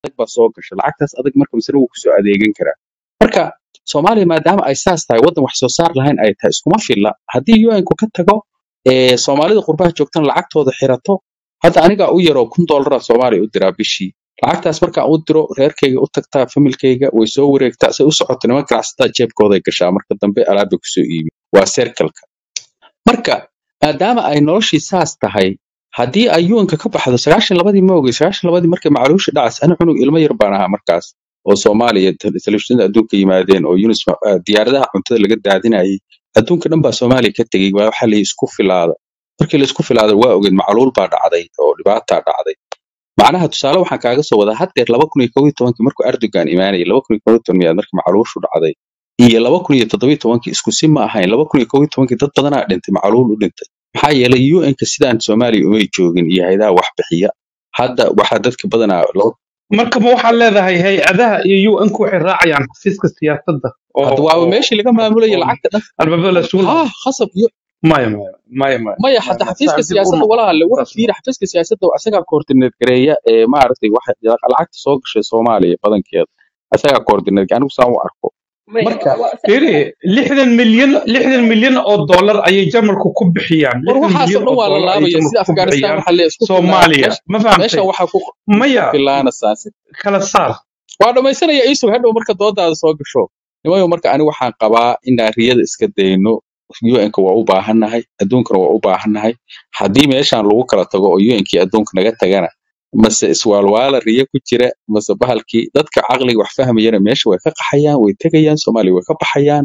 adag baa soo gasha lacagtaas adag marka misna wuu kusoo adeegan karaa marka soomaaliya maadaama ay saas tahay waddan wax soo saar lahayn ay tahay iskuma filla haddii un-ku ka tago ee soomaalida qurbaha joogtana lacagtooda xirato hadda anigaa u yaroo kun doolara soomaaliya u diraa bishii lacagtaas markaan u diro reerkayga u tagtaa familkayga way soo wareegtaa say u socoto niman ganacsataa jeebkooday gashaa marka dambe alaabay kusoo iibi waa serkalka marka maadaama ay noloshii saas tahay haddii ay yuanka ka baxdo sagaashan labadii ma ogey sagaashan labadii markay macluusha dhacas ani cunug ilmo yar baan ahaa markaas oo soomaaliya tel- telefishinada adduunka yimaadeen oo yunis diyaaradaha cuntada laga daadinayay adduunka dhan baa soomaaliya ka tegey waa waxaa la isku filaada markii la isku filaada waa ogeed macluul baa dhacday oo dhibaataa dhacday macnaha tusaale waxaan kaaga soo wadaa haddeer laba kun iyo kow iyo tobankii markuu erdogan imaanayay laba kun iyo kow iyo toban miyaad markii macluushu dhacday iyo laba kun iyo toddoba iyo tobankii isku si ma ahayn laba kun iyo kow iyo tobankii dad badanaa dhintay macluul u dhintay maxaa yeelay un-ka sidaan soomaaliya umay joogin iyo hayadaha wax bixiya hadda waxaa dadka badanaa loo marka ma waxaad leedahay hay-adaha iyo un-ku waxay raacayaan xafiiska siyaasadda oo hadda waaba oo meeshii laga maamulaya oo lacagta dhan albaabada la isugu ha lahaa khasab iyo maya maya maya maya maya maya hadda maya xafiiska saa dib u siyaasadda noqo walaale wax saas fiiri xafiiska siyaasadda asagaa koordineed gareeya ee maaragtay waxa lacagta soo gashay soomaaliya badankeeda asagaa koordineed anigu saan u arko maya marka waa fiiri lixdan milyan lixdan milyan oo dollar ayay jamalku ku bixiyaan war lixdan waxaasoo milyan dhan oo waa la dollar ayay laabaya sida jamalku ku afghanistan bixiyaan waxaa la isku filaa soomaaliya meesha ma meeshan fahamtay waxaa ku maya filaanaysaa si kala saar waa dhammaysanaya iisug hadhow marka doodaada soo gasho nimayo marka ani waxaan qabaa inaan riyada iska dayno un-ka waa u baahannahay adduunkana waa u baahannahay haddii meeshan lagu kala tago oo un-kii adduunka naga tagana mase iswaalwaala riyo ku jira mase bahalkii dadka caqliga wax fahmayana meesha way ka qaxayaan way tegayaan soomaaliya way ka baxayaan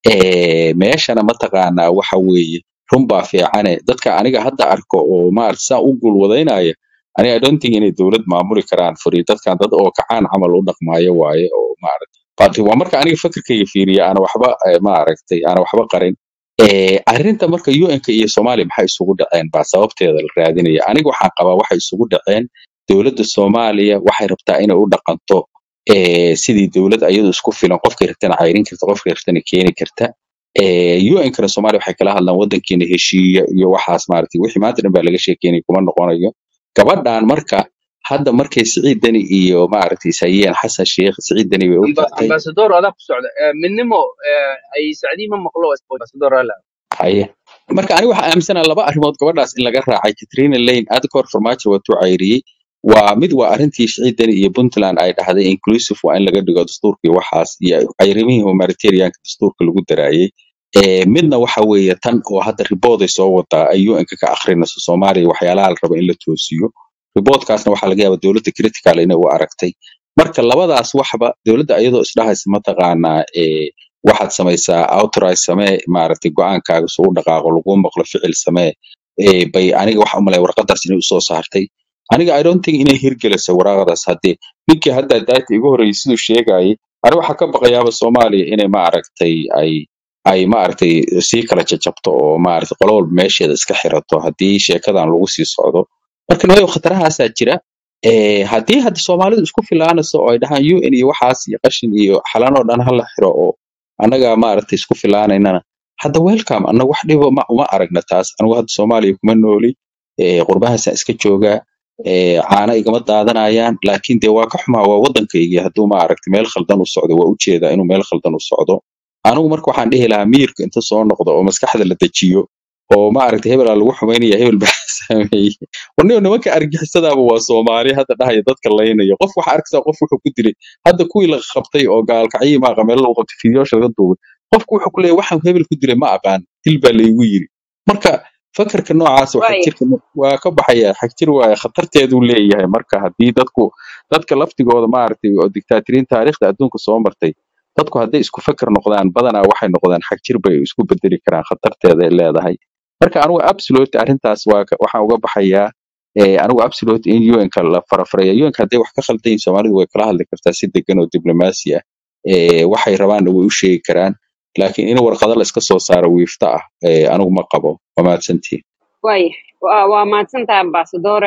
Eh, meeshana mataqaanaa waxa weeye runbaa fiicane dadka aniga hadda arko oo maarata saa u guulwadaynaya aniga I don't think inay dowlad maamuli karaan furi dadkan dad oo kacaan camal u dhaqmaayo waaye oo maarata But waa marka aniga fikirkayga fiiriya ana waxba eh, maaragtay ana waxba qarin Eh, arrinta marka un-ka iyo soomaaliya maxay isugu dhaceen baa sababteeda la raadinaya aniga waxaan qabaa waxay isugu dhaceen dowladda soomaaliya waxay rabtaa inay u dhaqanto eh, sidii dowlad ayadu isku filan qofkay rabtana cayrin karta qofkay rabtana keeni karta Eh, un-kana soomaaliya waxay kala hadlaan waddankeena heshiiya iyo waxaas maaragtay wixii maanta dhan baa laga sheekeynaya kuma noqonayo gabadhan marka hadda markay siciid deni iyo maaragtay isayeen xasan sheikh siciid deni bay u amba tagtay ambasador adaa ku socda Eh, midnimo eh, ay sacdii ma maqlo ambasador ala haye marka aniga waxaa aaminsanaha laba arrimood gabadhaas in laga raacay katrina lane aad ka hor farmaajo watuu cayriyey waa mid waa arrintii siciid deni iyo puntland ay dhahday inclusive waa in laga dhigo dastuurka iyo waxaas iyo cayrimihii humanitarianka dastuurka lagu daraayey Eh, midna waxa weeye tan oo hadda ribooday soo wadaa ay un-ka ka akrinayso soomaaliya waxyaalaha la rabo in la toosiyo riboodkaasna waxaa laga yaabaa dowladda critical inay u aragtay marka labadaas waxba dowladda iyadoo isdhahaysa mataqaanaa eh, waxaad samaysaa authorize samee maaragtay go-aankaaga suu dhaqaaqo laguu maqlo ficil samee eh, bay aniga waxa umalay warqadaas inay usoo saartay aniga i don't think inay hirgelayso waraaqadaas haddii ninkii hadda daata igu horreeyay siduu sheegayay ani waxaa ka baqayaaba soomaaliya inay maaragtay ay ay maaragtay sii kala jajabto oo maaragtay qolo walba meesheeda iska xirato haddii sheekadan lagu sii socdo marka nimayo khatarahaasaa jira Eh, haddii hadda soomaalidu isku filaanayso oo ay dhahaan un iyo waxaas iyo qashin iyo xalan oo dhan hala xiro oo annaga maaragtay isku filaanaynana hadda welcome annaga wax dhibo ma uma aragna taas anigu hadda soomaaliya kuma nooli eh, qurbahaasaan iska joogaa eh, caana igama daadanayaan laakiin dee waa ka xumaa waa waddankaygii hadduu maaragtay meel khaldan u socdo waa ujeedaa inuu meel khaldan u socdo anigu marka waxaan dhihi lahaa miyirka inta soo noqdo oo maskaxda la dejiyo oo maaragtay hebelaa lagu xumaynaya hebel baa sameeyey warniyo nimanka argixisadaaba waa soomaali hadda dhahaya dadka laynaya qof waxa arkaysaa qof wuxuu ku dilay hadda kuwii la qabtay oo gaalkacyi maaqa meel lagu qabtay fiidiyoosha laga duubay qofku wuxuu ku leeyahay waxaan hebel ku dilay ma aqaan dil baa laygu yiri marka fakarka noocaas waa waaya xagjirka waa ka baxaya xagjir waaye khatarteeduu leeyahay marka haddii dadku dadka laftigooda maaragtay oo dictatoriin taariikhda adduunka soo martay dadku hadday isku fakar noqdaan badanaa waxay noqdaan xagjir bay isku bedeli karaan khatarteeda ay leedahay marka anigu absolute arrintaas waa ka- waxaan uga baxayaa eh, anigu absolute in un-ka la farafaraya un-ka hadday wax ka khaldan yihiin soomaalidu way kala hadli kartaa si degan oo diblomaasi ah Eh, waxay rabaanna way u sheegi karaan laakiin in warqado la iska soo saaro wiifta ah eh, anigu ma qabo waa mahadsantihin waaya waa waa mahadsantahay ambasadore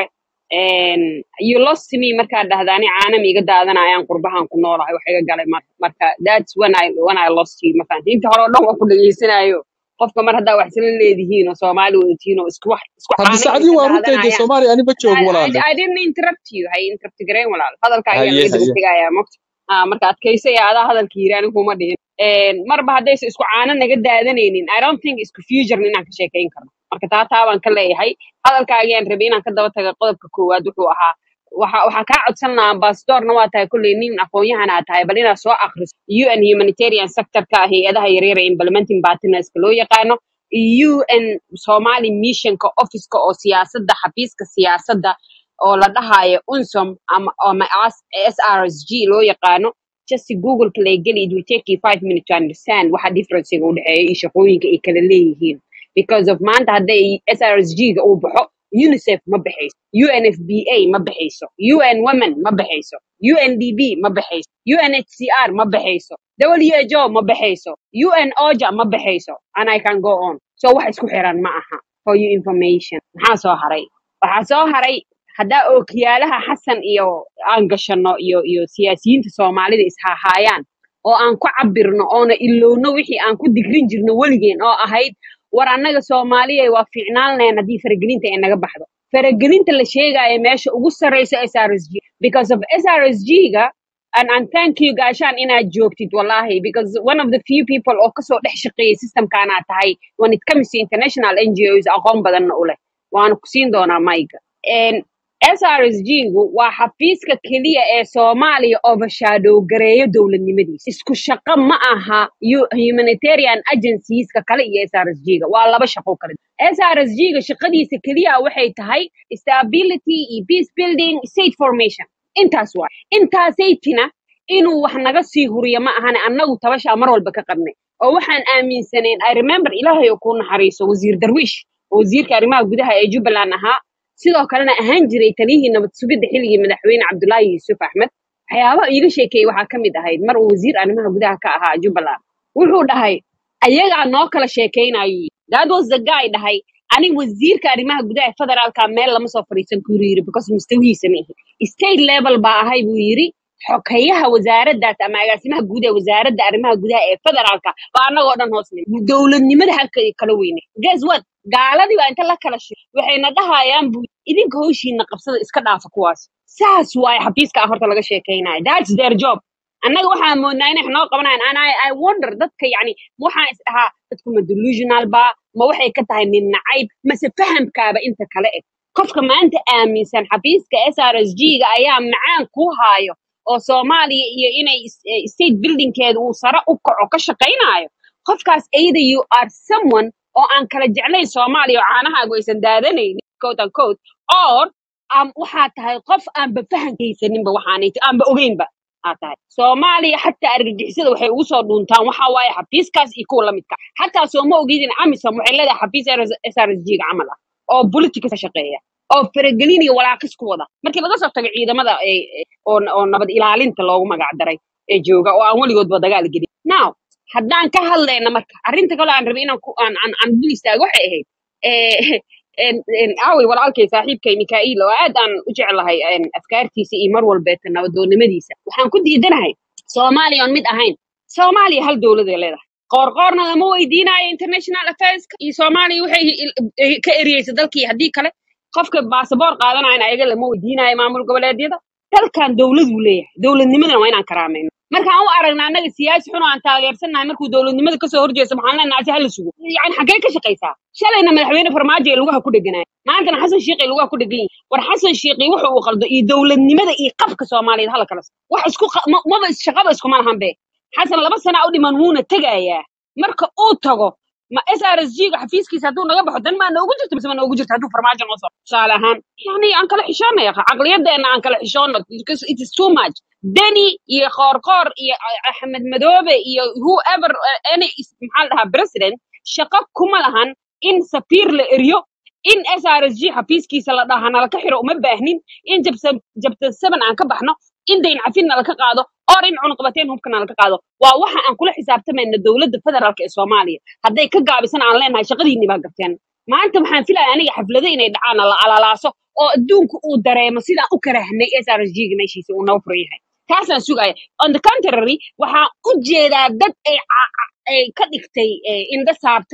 you lost me markaad dhahda ani caana miiga daadanayaan qurbahan ku noolahay wax iga galay mar marka that's when I when I lost you ma fahanti inta hore oo dhan waa ku dhageysanayo qofka mar haddaa wax isla leedihiin oo soomaali wadatiin oo isku wax isku hadda caano sacdii idinka waa runtahay dee daadanayaan soomaaliya ani ma I, joogo I, walaale I didn't interrupt you hay interrupt gareyn walaal hadalka ayaa haye laga daba haye tegayaa mogta ah marka adkaysaya adaa hadalka yiri anigu kuma dhihin Een, marba haddaysa isku caano naga daadanaynin i don't think isku future inaan ka sheekayn karno marka taa taa baan ka leeyahay hadalkaagiyaan rabay inaan ka daba taga qodobka koowaad wuxuu ahaa waxa waxaa kaa codsan lahaa ambassadorna waa tahay kolley nin aqoon-yahan aa tahay bal inaad soo akhriso un humanitarian sectorka hay-adaha yaryar ee implementing partnerska loo yaqaano un somali missionka officeka oo siyaasadda xafiiska siyaasadda oo la dhahayo unsom ama ama srsg loo yaqaano just google play geli it will take you five minutes to understand waxa differencega u dhexeeya iyo shaqooyinka ay kala leeyihiin because of maanta hadday srsg ga uu baxo unicef ma baxayso unfba ma baxayso un women ma baxayso undb ma baxayso unhcr ma baxayso who ma baxayso un oja ma baxayso and i can go on so wax isku xiran ma aha for your information maxaa soo haray waxaa soo haray haddaa ookiyaalaha xasan iyo aan gashano iyo iyo siyaasiyiinta soomaalida ishahaayaan oo aan ku cabirno oona ilowno wixii aan ku digrin jirno weligeen oo ahayd war annaga soomaaliya waa fiicnaan lahayn haddii faragelinta ay naga baxdo faragelinta la sheegaayo meesha ugu sarreysa srsg because of srsg ga and, and thank you gaashaan inaad joogtid wallahi because one of the few people oo kasoo dhex shaqeeyay systemkaanaa tahay when it comes to international ngos aqoon badanna u leh waana ku siin doonaa mayga srsg gu waa xafiiska keliya ee soomaaliya overshadow gareeyo dowladnimadiisa isku shaqo ma aha hu- humanitarian agencieska kale iyo srsg ga waa laba shaqo kale srsg ga shaqadiisa keliya waxay tahay stability iyo peace building state formation intaas waay intaasaytina inuu wax naga sii huriyo ma ahane annagu tabashaa mar walba ka qabnay oo waxaan aaminsanayn i remember ilaahay oo kuu naxariiso wasiir darwiish oo wasiirka arrimaha gudaha ee jubbaland ahaa sidoo kalena ahaan jiray taliyihii nabad sugidda xilligii madaxweyne cabdulaahi yuusuf axmed waxyaabaha iiga sheekeeyey waxaa ka mid ahayd mar uu wasiir arrimaha gudaha ka ahaa jubbaland wuxuu dhahay ayagaa noo kala sheekaynayo that was the guy dhahay aniga wasiirka arrimaha gudaha ee federaalka meel lama soo fadhiisan kuru yiri because mustawihiisa ma ihi state level baa ahay buu yiri xokayaha wasaaraddaas ama agaasimaha guud ee wasaaradda arrimaha gudaha ee federaalka baa annagoo dhan hoos nimi dowladnimada halka kala weyne guess what gaaladii baa inta la kala shi waxayna dhahayaan buu idinka howshiina qabsada iska dhaafa kuwaas saas waaye xafiiska ah horta laga sheekaynayo that's their job annaga waxaan moodnaa inay wax noo qabanayan and I, I wonder dadka yacni waxaan is dhahaa dadku ma delusional ba ma waxay ka tahay nin nacayb mase fahamkaaba inta kale eg qofka maanta aaminsan xafiiska srsg ga ayaa macaan ku haayo oo soomaaliya iyo inay is- eh, state buildingkeeda uu sare u kaco ka shaqaynayo qofkaas either you are someone oo aan kala jeclayn soomaaliya oo caanahaagu aysan daadanaynin quote and quote or am waxaa tahay qof aanba fahankaysaninba waxaanay ti- aanba ogeynba aa tahay soomaaliya xataa argagixisada waxay ugu soo dhuuntaan waxaa waaye xafiiskaas iyo kuwa lamidka xataa sooma ogidin amisom waxay leedahay xafiis srsg ga camal ah oo politics ka shaqeeya oo faragelin iyo walaaqis ku wada markii laga soo tago ciidamada ee- ee- oo oo nabad ilaalinta loogu magac daray ee jooga oo aan weligoodba dagaal gelin now haddaan ka hadlayna marka arrinta kale aan rabay inaan ku aan aan aan dul istaago waxay ahayd eh, en- en aaway walaalkay saaxiibkay mikaa'iil oo aad aan u jeclahay en, afkaartiisa iyo mar walbeeta nabadoonnimadiisa waxaan ku diidanahay soomaaliya oon mid ahayn soomaaliya hal dowladay leedahay qoorqoorna lama weydiinayo international affairska iyo soomaaliya waxay il- eh, ka eriyeysa dalkii haddii kale qofka baasaboor qaadanayana ayaga lama weydiinayo maamul goboleedyada dalkan dowladuu leeyahay dowladnimadana waa inaan karaamayno markaan u aragna annaga siyaasi xun oo aan taageersannahay markuu dowladnimada kasoo horjeesto maxaan leenahay si hala sugo yani xaggee ka shaqaysaa shalayna madaxweyne farmaajo ee lugaha ku dheganaya maantana xasan shiiqi ay lugaha ku dhegan yihin war xasan shiiqi wuxuu uu qaldo iyo dowladnimada iyo qabka soomaaliyeed hala kala sa- wax isku qa- ma- maba is- shaqaba iskuma lahan be xasan laba sana u dhiman wuuna tegayaa marka uu tago ma srsg ga xafiiskiisa hadduu naga baxo dan maa noogu jirto mise ma noogu jirto hadduu farmaajo noo soo tusaale ahaan yani aan kala xishoonaya caqliyadeena aan kala xishoono because it is too much deni iyo qoorqoor iyo axmed madoobe iyo whoever uh, any is- maxaa la dhahaa president shaqo kuma lahan in safiir la eriyo in srsg xafiiskiisa la dhaha nalaka xiro uma baahnin in jabsa jabta seven aan ka baxno in dayn cafin nalaka qaado or in cunuqabateen hubka nalaka qaado waa waxa aan kula xisaabtamayna dowladda federaalk ee soomaaliya hadday ka gaabisan aan leenahay shaqadiinni baa gabteen maanta waxaan filaya aniga xaflado inay dhacaan la alalaaso oo adduunku uu dareemo sidaan u karahnay srsg ga meeshiisa uu noo furan yahay taasaan sugaya on the contrary waxaan u jeedaa dad ay ca- ca- ay ka dhigtay eh, indho saartay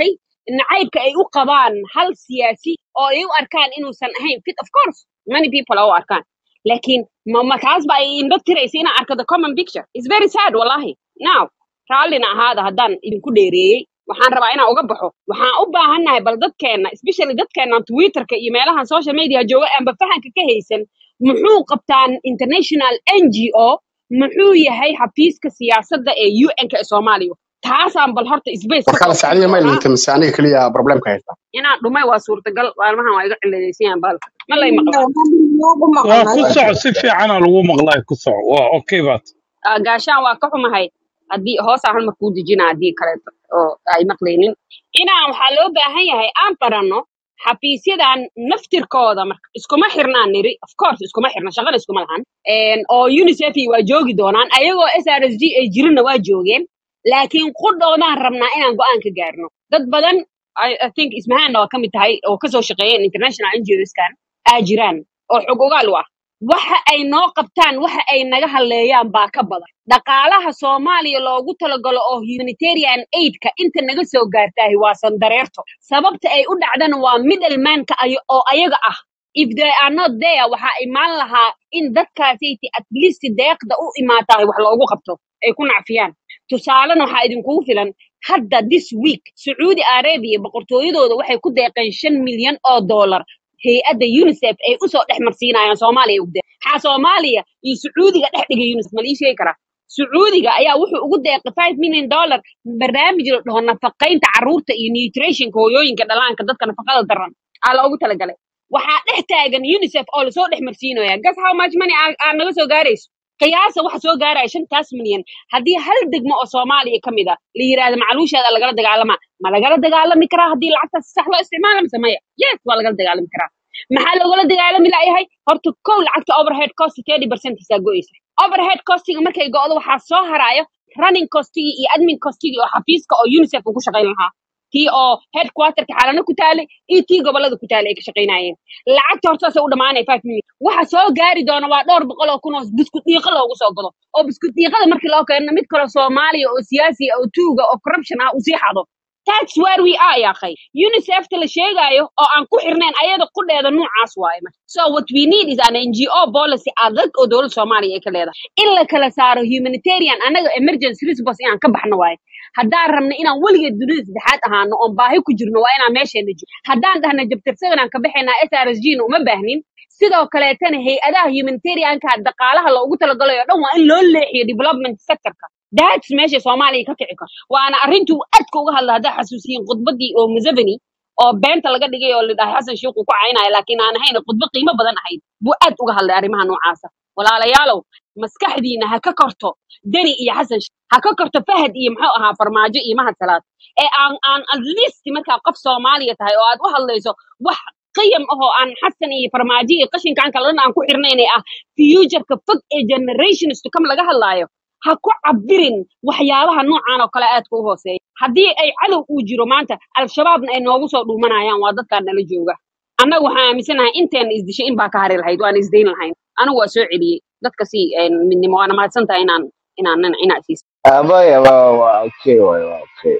nacaybka ay u qabaan hal siyaasi oo ay u arkaan inuusan ahayn fit of course many people oo u arkaan laakiin ma ma taas ba ay indho tiraysa inaan arko the common picture is very sad wallahi now raallina ahaada haddaan idinku dheereeyey waxaan rabaa inaan uga baxo waxaan u baahannahay bal dadkeenna especially dadkeenna twitterka iyo meelahan social media jooga aanba fahanka ka haysan muxuu qabtaan international n g o muxuu yahay xafiiska siyaasadda ee un-ka ee soomaaliya taasaan bal horta space ka markale soo sacdiya ma lahaa ilmintay mise aniga keliya problemka haysta inaan dhumay waa suurtagal maalmahan waa iga ciladaysan bahalka ma lay maqlaa waa ku soco si fiicana lagu maqlay ku soco waa okay baad Ah, gaashaan waa ka xumahay haddii hoosaan hal mar kuu dejina haddii kaleeto oo ay maqlaynin inaan waxaa loo baahan yahay aan baranno xafiisyadan naftirkooda marka iskuma xirnaan niri of course iskuma xirna shaqana iskuma lahan Een, oo unicef waa joogi doonaan ayagoo s r s g ay jirinna waa joogeen laakiin qudhoodaan rabnaa inaan go-aan ka gaarno dad badan I, I think ismahaanna waa ka mid tahay oo kasoo shaqeeyeen international ngoskan aa jiraan oo xog ogaal u ah waxa ay noo qabtaan waxa ay naga hadleeyaan baa ka badan dhaqaalaha soomaaliya loogu talagalo oo humanitarian aidka inta naga soo gaartaahi waa sandareerto sababta ay u dhacdana waa middlemanka ay oo ayaga ah if they are not there waxaa imaan lahaa in dadkaasaysi at least deeqda u imaatahay wax loogu qabto ay ku nacfiyaan tusaalena waxaa idinkugu filan hadda this week sacuudi arabia boqortooyadooda waxay ku deeqeen shan milyan oo dollar hay-adda unicef ay usoo dhex marsiinayaan soomaaliya ugde maxaa soomaaliya iyo sacuudiga dhex dhigay unicef ma lii sheegi karaa sacuudiga ayaa wuxuu ugu deeqay five million dollar barnaamij la dhaho nafaqaynta carruurta iyo nutritionka hooyooyinka dhalaanka dadka nafaqada daran aa loogu talagalay waxaa dhex taagan unicef oo lasoo dhex marsiinaya gas how much money aa aa naga soo gaarayso qiyaasa waxa soo gaaraya shantaas milyan haddii hal degmo oo soomaaliya ka mid a la yiraahdo macluusheeda lagala dagaalamaa ma lagala dagaalami karaa haddii lacagtaas sax loo isticmaala mise maya yes waa lagala dagaalami karaa maxaa loogala dagaalami layahay horta kow lacagta overhead cost thirty percent isaa go'aysa overhead costiga markay go'do waxaa soo haraayo running costigii iyo admin costigii oo xafiiska oo unicef uu ku shaqayn lahaa tii oo headquarterka xalana ku taalay iyo tii gobolada ku taalay ay ka shaqaynayeen lacagta hortaasay u dhamaanaya five million waxa soo gaari doona waa dhowr boqol oo kun oo biskud dhiiqa loogu soo gado oo biskud dhiiqada markii loo keeno mid kaloo soomaaliya oo siyaasi ah oo tuuga oo corruption ah uu sii xado that's where we are ya akhay unicefta la sheegayo oo aan ku xirnayn ayada qudheeda noocaas waaye marka so what we need is an ngo policy adag oo dowladda soomaaliya ay ka leedahay in la kala saaro humanitarian annaga emergency response inaan ka baxno waaye haddaan rabno inaan weligeed dunida saddexaad ahaano oon baahi ku jirno waa inaan meesheena jiro haddaan dhahna jabtarsagan aan ka baxaynaa s r s g na uma baahnin sidoo kaleetana hay-adaha humanitarianka dhaqaalaha loogu talagalayo o dhan waa in loo leexiyo development sectorka that's meesha soomaaliya ka kici karto waana arrintuu aadka uga hadla haddaa xasuusiyin khudbadii oo museveni oo beenta laga dhigay oo la dhahay xasan sheikh uu ku caynaya laakiin aan ahayn khudbo qiimo badan ahayd buu aad uga hadlay arrimaha noocaasa walaalayaalow maskaxdiina ha ka korto deni iyo xasan sheikh ha ka korto fahad iyo muxuu ahaa farmaajo iyo mahad salaad ee aan aan at least markaa qof soomaaliya tahay oo aad u hadlayso wax qiyam ahoo aan xasan iyo farmaajo iyo qashinkan kalena aan ku xirnaynay ah futureka fog ee generations to come laga hadlaayo ha ku cabirin waxyaabaha noocan oo kale aadka u hooseeya haddii ay cadow uu jiro maanta al-shabaabna ay noogu soo dhuumanayaan waa dadkaan nala jooga annaga waxaan aaminsanahay inteena isdishay in baa ka hari lahayd waan isdayn lahayn anigu waa soo celiyey dadka si een, midnimo waana mahadsan tahay inaan inaan inaa siiso abaya waa waa okay waay waa okay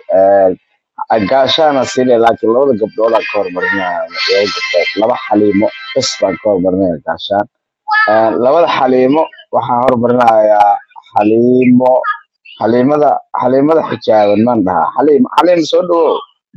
gaashaana sine laakiin labada gabdhood aan ka hormarinaya laba gabdhood laba xaliimo bes baan ka hormarinaya gaashaan Eh, labada xaliimo waxaan hormarinayaa xaliimo xaliimada xaliimada xijaaban maan dhahaa xaliim xaliim soo dhawow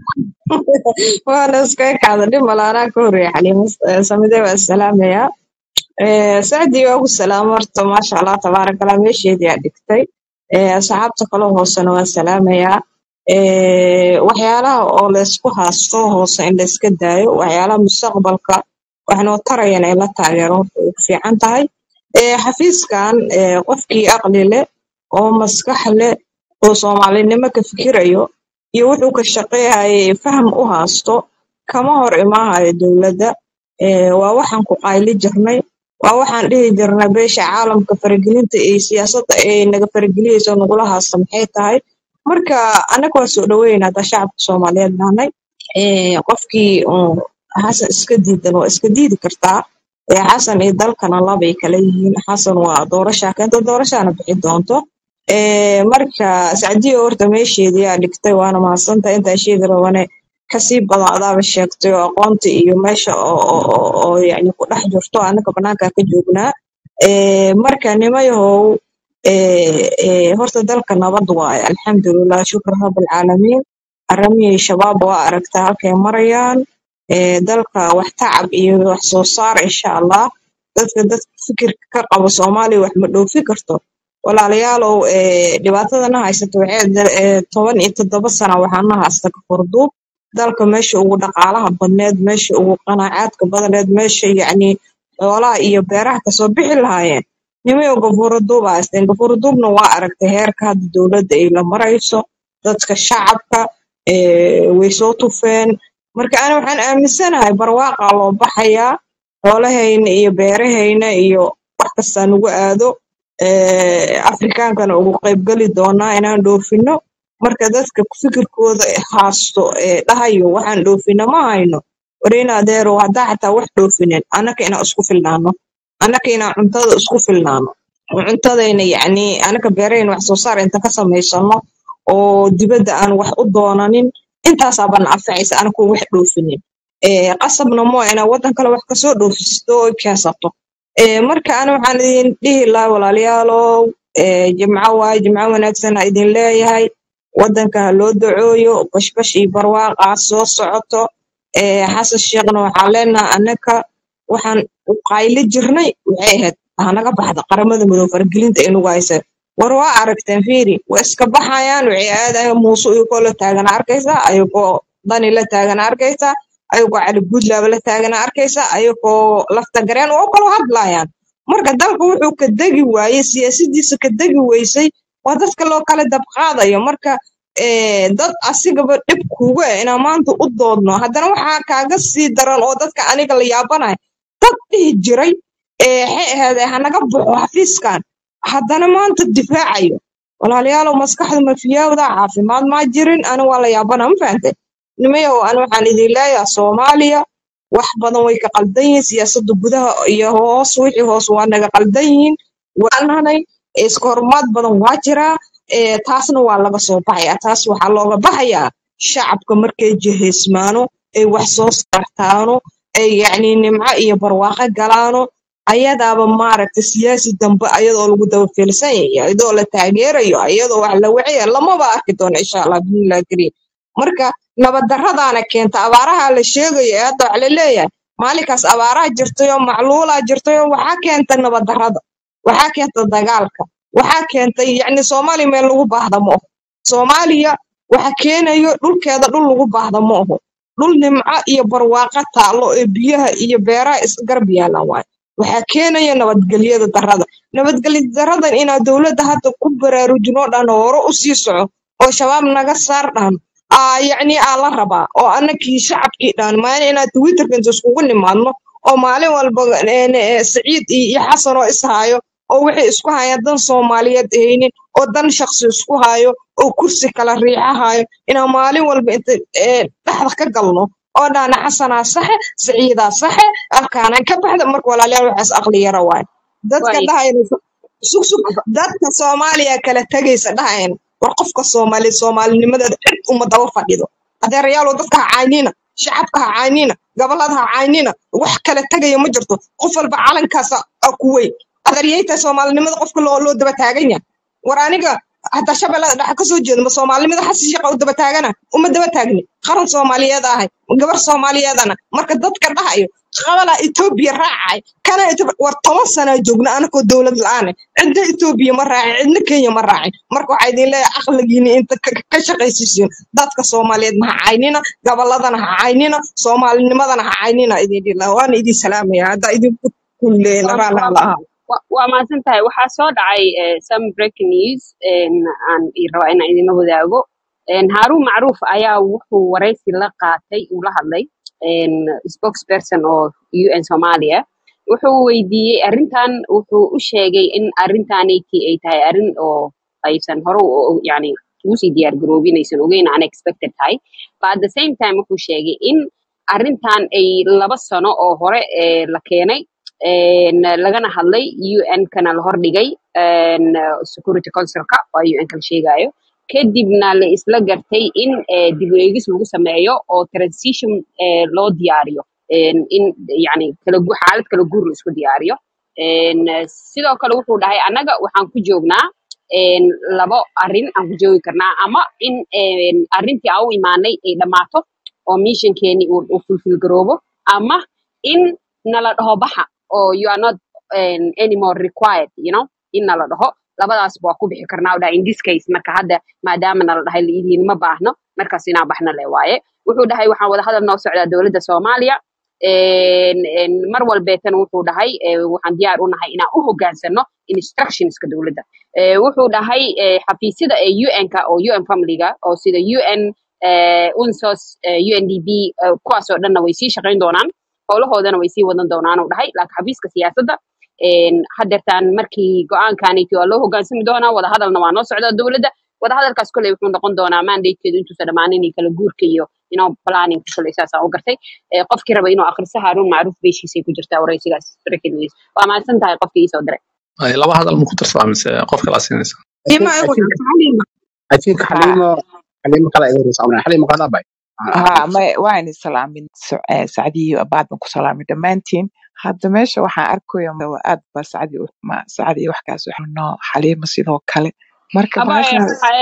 waana iskaga kacda dhib malaanaa ka horeeya xaliimo eh, samide waa salaamayaa Eh, sacdii waa ugu salaamo horta maasha allah tabaaraka allah meesheedii aa dhigtay Eh, asxaabta kaloo hoosena waa salaamayaa Eh, waxyaalaha oo laysku haasto hoose in layska daayo waxyaalaha mustaqbalka waxnoo tarayana in la taageero horta way ku fiican tahay Eh, xafiiskan eh, qofkii aqli leh oo maskax leh oo soomaalinimo ka fikirayo iyo wuxuu ka shaqeeyay faham u haasto kama hor imaahayo dowladda Eh, waa waxaan ku qayli jirnay waa waxaan dhihi jirnay beesha caalamka faragelinta iyo siyaasadda ay naga farageliyeyso nagula haasta maxay tahay marka annaga waa soo dhaweynaa haddaa shacabka soomaaliyeed nahnay Eh, qofkii uun xasan iska diidan waa iska diidi kartaa Eh, xasan iyo dalkana labay kala yihiin xasan waa doorashaa keenta doorashaana bixi doonto Eh, marka sacdiyo horta meesheedii aa dhigtay waana mahadsantahay intaa sheegi rabane kasii badan adaaba sheegtay oo aqoonta iyo meesha oo oo oo oo yacni ku dhex jirto anaga banaanka ka joognaa Eh, marka nimayahow eh, eh, horta dalka nabad waaye alxamdulilah shukr rabalcaalamiin aramihii shabaab waa aragtaa halkay marayaan Eh, dalka wax tacab iyo wax soo saar insha allah dadka dadka fikirka ka qabo soomaaliya wax ma dhoofi karto walaalayaalow eh, dhibaatadana haysata waxay da- eh, toban iyo toddoba sana waxaana haysta kafarduub dalka meesha ugu dhaqaalaha badneed meesha ugu qanaacaadka badneed meesha yacni xoolaha iyo beeraha kasoo bixi lahaayeen nimayo gafuuraduuba haysteen gafuuraduubna waa aragtay heerka hadda dowladda ay la marayso dadka shacabka eh, way soo tufeen marka ani waxaan aaminsanahay barwaaqaa loo baxayaa xoolahayna iyo beerahayna iyo wax kastaa nagu aado eh, afrikaankana ugu qaybgali doonaa inaan dhoofino marka dadka fikirkooda haasto ee dhahayo waxaan dhoofina ma hayno warina adeerow haddaa xataa wax dhoofinin annaka inaan isku filnaano annaka inaan cuntada isku filnaano oo cuntadayna yacni annaka beerahayna wax soo saar inta ka samaysano oo dibadda aan wax u doonanin intaasaa bana anfacaysa anakoo wax dhoofinin Eh, qasabna moo inaa waddan kale wax kasoo dhoofisto oo keensato Eh, marka ana waxaan idin dhihi lahaa walaalayaalow eh, jimco waaye jimco wanaagsan ha idin leeyahay waddanka ha loo dacooyo bashbash iyo barwaaqaa soo socoto Eh, xasan sheekhna waxaan leenahay annaka waxaan u qayli jirnay waxay ahayd hanaga baxda qaramada madow faragelinta inagu haysa war waa aragteen fiiri waa iska baxayaan waxay aadayaan muuse iyagoo la taagana arkaysaa ayagoo dani la taagana arkaysaa ayagoo cali guudlaaba la taagana arkaysaa ayagoo lafta gareen oo kala hadlayaan marka dalka wuxuu ka degi waayey siyaasadiisa ka degi weysay waa dadka loo kala dabqaadayo marka eh, dad asigaba dhib kuga eh inaan maanta u doodno haddana waxaa kaaga sii daran oo dadka aniga la yaabanayo dad dhihi jiray eh, waxay ahayd eh, hanaga baxo xafiiskan haddana maanta difaacayo walaalayaalow maskaxda ma fiyaawda caafimaad maa jirin ani waa la yaabana ma fahantay nimayow ani waxaan idin leeyahay soomaaliya wax badan way ka qaldan yihiin siyaasadda gudaha iyo hoos wixii hoos waa naga qaldan yihiin waanahay iska horumaad badan waa jiraa eh, taasna waa laga soo baxayaa taas waxaa looga baxayaa shacabka markay jihaysmaano ay wax soo saartaano ay yacni nimco iyo barwaaqo galaano ayadaaba maaragta siyaasi dambe ayadoo lagu daba fiilsan yahay ayadoo la taageerayo ayadoo wax la wacaya lamaba arki doono insha allah bismillahi kariim marka nabaddarradaana keenta abaaraha la sheegayo ee hadda wax la leeyahay maalinkaas abaaraha jirtayoo macluulaa jirtayoo waxaa keenta nabaddarrada waxaa keenta dagaalka waxaa keentay yacni soomaaliya meel lagu baahda ma oho soomaaliya waxa keenayo dhulkeeda dhul lagu baahda ma oho dhul nimco iyo barwaaqo taallo ee biyaha iyo beeraha iska garab yaalaan waaye waxaa keenaya nabadgelyada darrada nabadgelya daradan inaa dowladda hadda ku baraarujinoo dhan hore u sii soco oo shabaab naga saar dhan aa yacni aa la rabaa oo annakii shacabkii dhan maalin inaa twitterka inta iskugu nimaadno oo maalin walba een, ee, siciid iyo iyo xasan oo ishaayo oo waxay isku hayaan dan soomaaliyeed haynin oo dan shaqsi isku hayo oo kursi kala riixahayo inaan maalin walba inta ee, dhexda ka galno oo dhahna xasanaa saxe siciidaa saxe halkaanaan ka baxda marka walaalayaal waxaas aqli yara waay dadka waay dhahayna sug sug dadka soomaaliya kala tegaysa dhahayn war qofka soomaali soomaalinimadeeda cid uma daba fadhido adeerayaalow dadka ha caynina shacabka ha caynina gobolada ha caynina wax kala tegaya ma jirto qof walba calankaasa a ku weyn adeeryayta soomaalinimada qofka loo loo daba taagan yahay war aniga hataa shabeellada dhexe kasoo jeedo ma soomaalinimada xasi shaqa u daba taagana uma daba taagni qaran soomaaliyeed ahay gabar soomaaliyeedana marka dadka dhahayo qabalaa etoobiya raacay kana Ethiopia- war toban sanaa joogna anakoo dowlad la-aan cidna etoobiya ma raacin cidna kenya ma raacin marka waxaa idin leeyahay aqligiina inta ka ka shaqaysiisiin dadka soomaaliyeed ma ha caynina goboladana ha caynina soomaalinimadana ha caynina idin dhila waana idin salaamaya haddaa idinku kulleena waa raalli waa alla ahaa waa waa mahadsan tahay waxaa soo dhacay eh, some breaking news een, aan i rabaa inaan idinla wadaago Een, Haruun Macruuf ayaa wuxuu wareysi la qaatay uu la hadlay een, spokesperson oo UN Soomaaliya wuxuu weydiiyey arrintan wuxuu u sheegay in arrintaanayti ay tahay arrin oo aysan hore u- u- yani ugu sii diyaar garoobin aysan ogeyn unexpected tahay but at the same time wuxuu sheegay in arrintan ay laba sano oo hore eh, la keenay een, lagana hadlay UN kana la hordhigay een, security councilka oo UN kala sheegayo kadibna la isla gartay in eh, dib u eegis lagu sameeyo oo transition eh, loo diyaariyo En, in yani kala gu- xaalad kala guur la isku diyaariyo En, eh, sidoo kale wuxuu dhahay annaga waxaan ku joognaa en, labo arrin aan ku joogi karnaa ama in en, arrintii aan u imaanay ay dhammaato oo missionkeeni uu uu fulfill garoobo ama in nala dhaho baxa oo you are not um, anymore required you know in nala dhaho labadaasba waa ku bixi karnaa u dhahay in this case marka hadda maadaama nala dhahay liidiin ma baahno markaas inaan baxna le waaye wuxuu dhahay waxaan wada hadal noo socdaa dowladda soomaaliya En- en mar walbeetana wuxuu dhahay eh, waxaan diyaar u nahay inaan u hogaansano instructionska dowladda Eh, wuxuu dhahay eh, xafiisyada ee un-ka oo un familyga oo sida un eh, unsos eh, undb eh, kuwaasoo dhanna way sii shaqayn doonaan howlahoodana way sii wadan doonaan uu dhahay laakiin xafiiska siyaasadda en, hadeertaan markii go-aankaniti waa loo hogaansami doonaa wadahadalna waa noo socdaa dowladda wadahadalkaas koley wuxuu noqon doonaa mandatekeedu intuusan dhammaanin iyo kala guurka iyo inoo planning koley saasaan u gartay Eh, qofkii raba inuu akhriso haaruun macruuf beeshiisay ku jirtaa wareysigaas breaking news waa mahadsan tahay qofkii iisoo diray Ay, laba hadal ma ku darsadaa mise qof kala siinaysa I think dima I igu think xaliima I think ها Halima Halima kala igu rusacna Halima kala bay ها ما وين سلامين سعدي بعد ما سلامي دمانتين hadda meesha waxaan arkaya waa aad ba sacdi ma sacdi waxkaas waxno xaliima sidoo kale marka aba meesha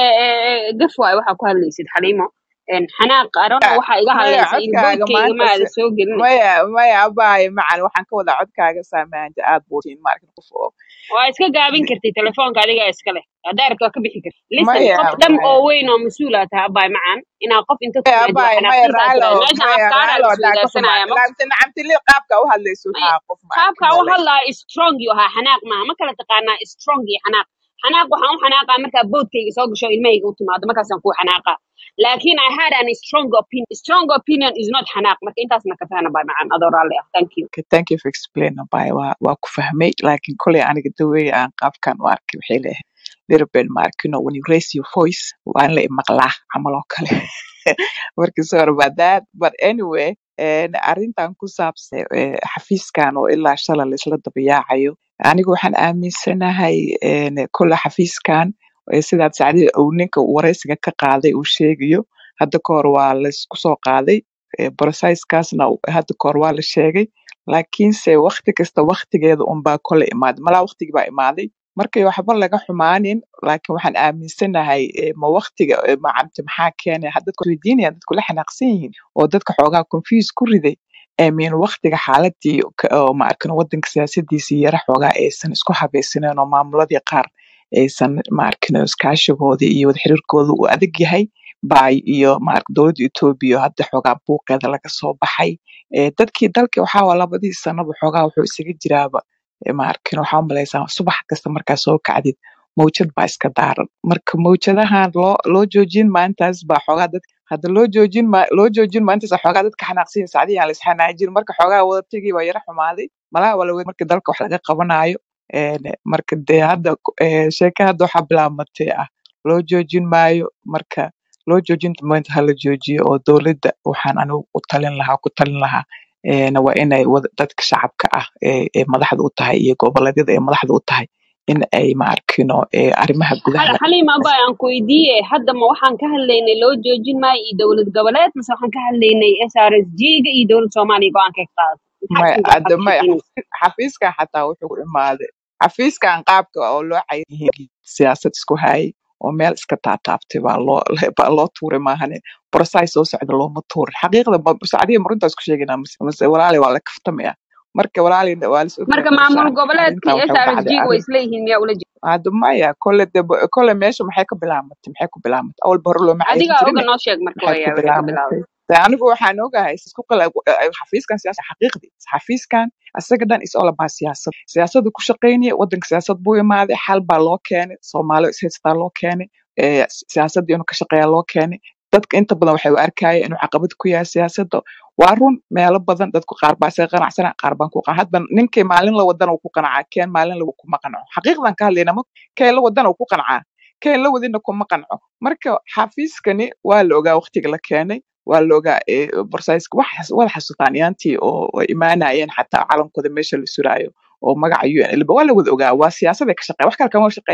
gaf waay waxaa ku hadlaysid xaliimo En, xanaaq arona waxaa iga maya hadlaysa in codkaaga boodkayga maanta ma aada si- soo gelin maya maya abaayo macan waxaan ka wadaa codkaaga saamaanta aad buutiin maarkin qof oo waa iska gaabin kartay telefoonka adigaa iska leh haddaa rabto waa ka bixi karti listen maya qof dhan maya oo weyn oo mas-uul aa tahay abaay macaan inaa qof inta maya timaadi waa abaayo maya xanaaqsantaa raalo tiraada meeshan maya afkaaraa raalo la hadaa ka isweydaarsanaya xumaata ma laamse nacamtili qaabka u hadlayso maya waxaa qof maarkin qaabka u oo leh hadlaa strong iyo ahaa xanaaq maaha ma kala taqaanaa strong iyo xanaaq xanaaq waxaan u xanaaqaa markaa boodkayga soo gasho ilmahayga u timaado markaasaan kuu xanaaqaa laakiin i had an strong opinion strong opinion is not xanaaq marka intaasna ka fahna baa macaan adoo raalli ah thank you Okay, thank you for explaining abaayo waa waa ku fahmay laakiin koley aniga daweey aan qaabkan u arkay waxay leeyahay little bit maarkino when you raise your voice waa in la imaqlaa camal oo kale marka sorry about that but anyway en, arrintan ku saabsan eh, xafiiskan oo ilaa shala laisla dabayaacayo aniga waxaan aaminsanahay en, kolle xafiiskan eh, sidaad sacdi uu ninka wareysiga ka qaaday uu sheegayo hadda ka hor waa laisku soo qaaday eh, processkaasna hadda ka hor waa la sheegay laakiinse wakti kasta waktigeeda unbaa kole imaaday malaa waktigii baa imaaday markay waxba laga xumaanin laakiin waxaan aaminsanahay eh, ma waktiga eh, macamte maxaa keenay had dadku weydiinayaan dadku la xanaaqsan yihiin oo dadka xoogaa confuse ku riday min waktiga xaaladii ka- oo ma arkin wadanka siyaasadiisii yara xoogaa aysan isku habaysaneen oo maamuladii qaar aysan ma arkin iskaashigoodii iyo wada xiriirkooda uu adag yahay bay iyo maark dowladda Ethiopia hadda xoogaa buuqeeda laga soo baxay ee dadkii dalka waxaa waa labadii sanaba xoogaa wuxuu isaga jiraaba ee maarkin waxaa u malaysaa subax kasta markaa soo kacdid mawjad baa iska daaran marka mawjadahan loo loo joojin maalintaas baa xoogaa dad hadda loo joojin ma loo joojin maalintaas xoogaa dadka xanaaqsan sacdiyan aan la isxanaajin marka xoogaa wada tegi baa yara xumaaday malaha wala marka dalka wax laga qabanayo een marka dee hadda ee sheeka hadda waxaa bilaabmatay ah loo joojin maayo marka loo joojinta maanta hala joojiyo oo dowladda waxaan anigu u talin lahaa ku talin lahaa een waa inay wada dadka shacabka ah ee ee madaxda u tahay iyo goboleedyada ee madaxda u tahay in ay ma arkino ee arrimaha gudaha Hal- laga xaliima abaa aan ku weydiiye hadda ma waxaan ka hadlaynay loo joojin maayo iyo dowlad goboleed mase waxaan ka hadlaynay srsg-ga iyo dowlad soomaaliya go-aanka ka qaadatay maxaa maya isku hadda waxaad ka maya sheekeynaysaa xafiiskan xataa wuxuu ku imaaday xafiiskan qaabka oo loo cayay siyaasad isku hayay oo meel iska taataabtay baa loo baa loo tuuray maahane process soo socda looma tuurin xaqiiqda ma sacdiya marintaas ku sheegaynaa mase mase walaali waa la kaftamaya marka walaali waa lis marka ogyahay maamul meeshaan goboleedka arrintan waxay u dhacday srsg way arrin isleeyihiin miyaa ula jeeda hadda maya kole de kole meesha maxay ka bilaamatay maxay ku bilaamatay awalba hore looma cayrin adigaa jirin oga noo sheeg marka maxay ku wayaa waxay ka bilaamatay bilaabatay de anigu waxaan ogahay isku qala xafiiskan siyaasa xaqiiqdii xafiiskan isaga dhan is all about siyaasad siyaasadu ku shaqaynaya wadanka siyaasad buu imaaday xal baa loo keenay soomaali is haystaa loo keenay ee siyaasadda inuu ka shaqeeya loo keenay dadka inta badan waxay u arkayeen inuu caqabad ku yahay siyaasadda waa run meelo badan dadku qaar baa isaga qanacsana qaar baan ku qanac hadba ninkii maalin la wadana uu ku qanacaa keen maalin la kuma qanaco xaqiiqdan ka hadlayna ma keen la wadana uu ku qancaa keen la wadina kuma qanco marka xafiiskani waa la ogaa waqtiga la keenay waa la ogaa ee, borsayska wax wada xasuutaan iyaantii oo ay imaanayeen xataa calankooda meesha la suraayo oo magaca un lba waa la wada ogaa waa siyaasaday ka shaqeeya wax kale kama shaqeeyaanba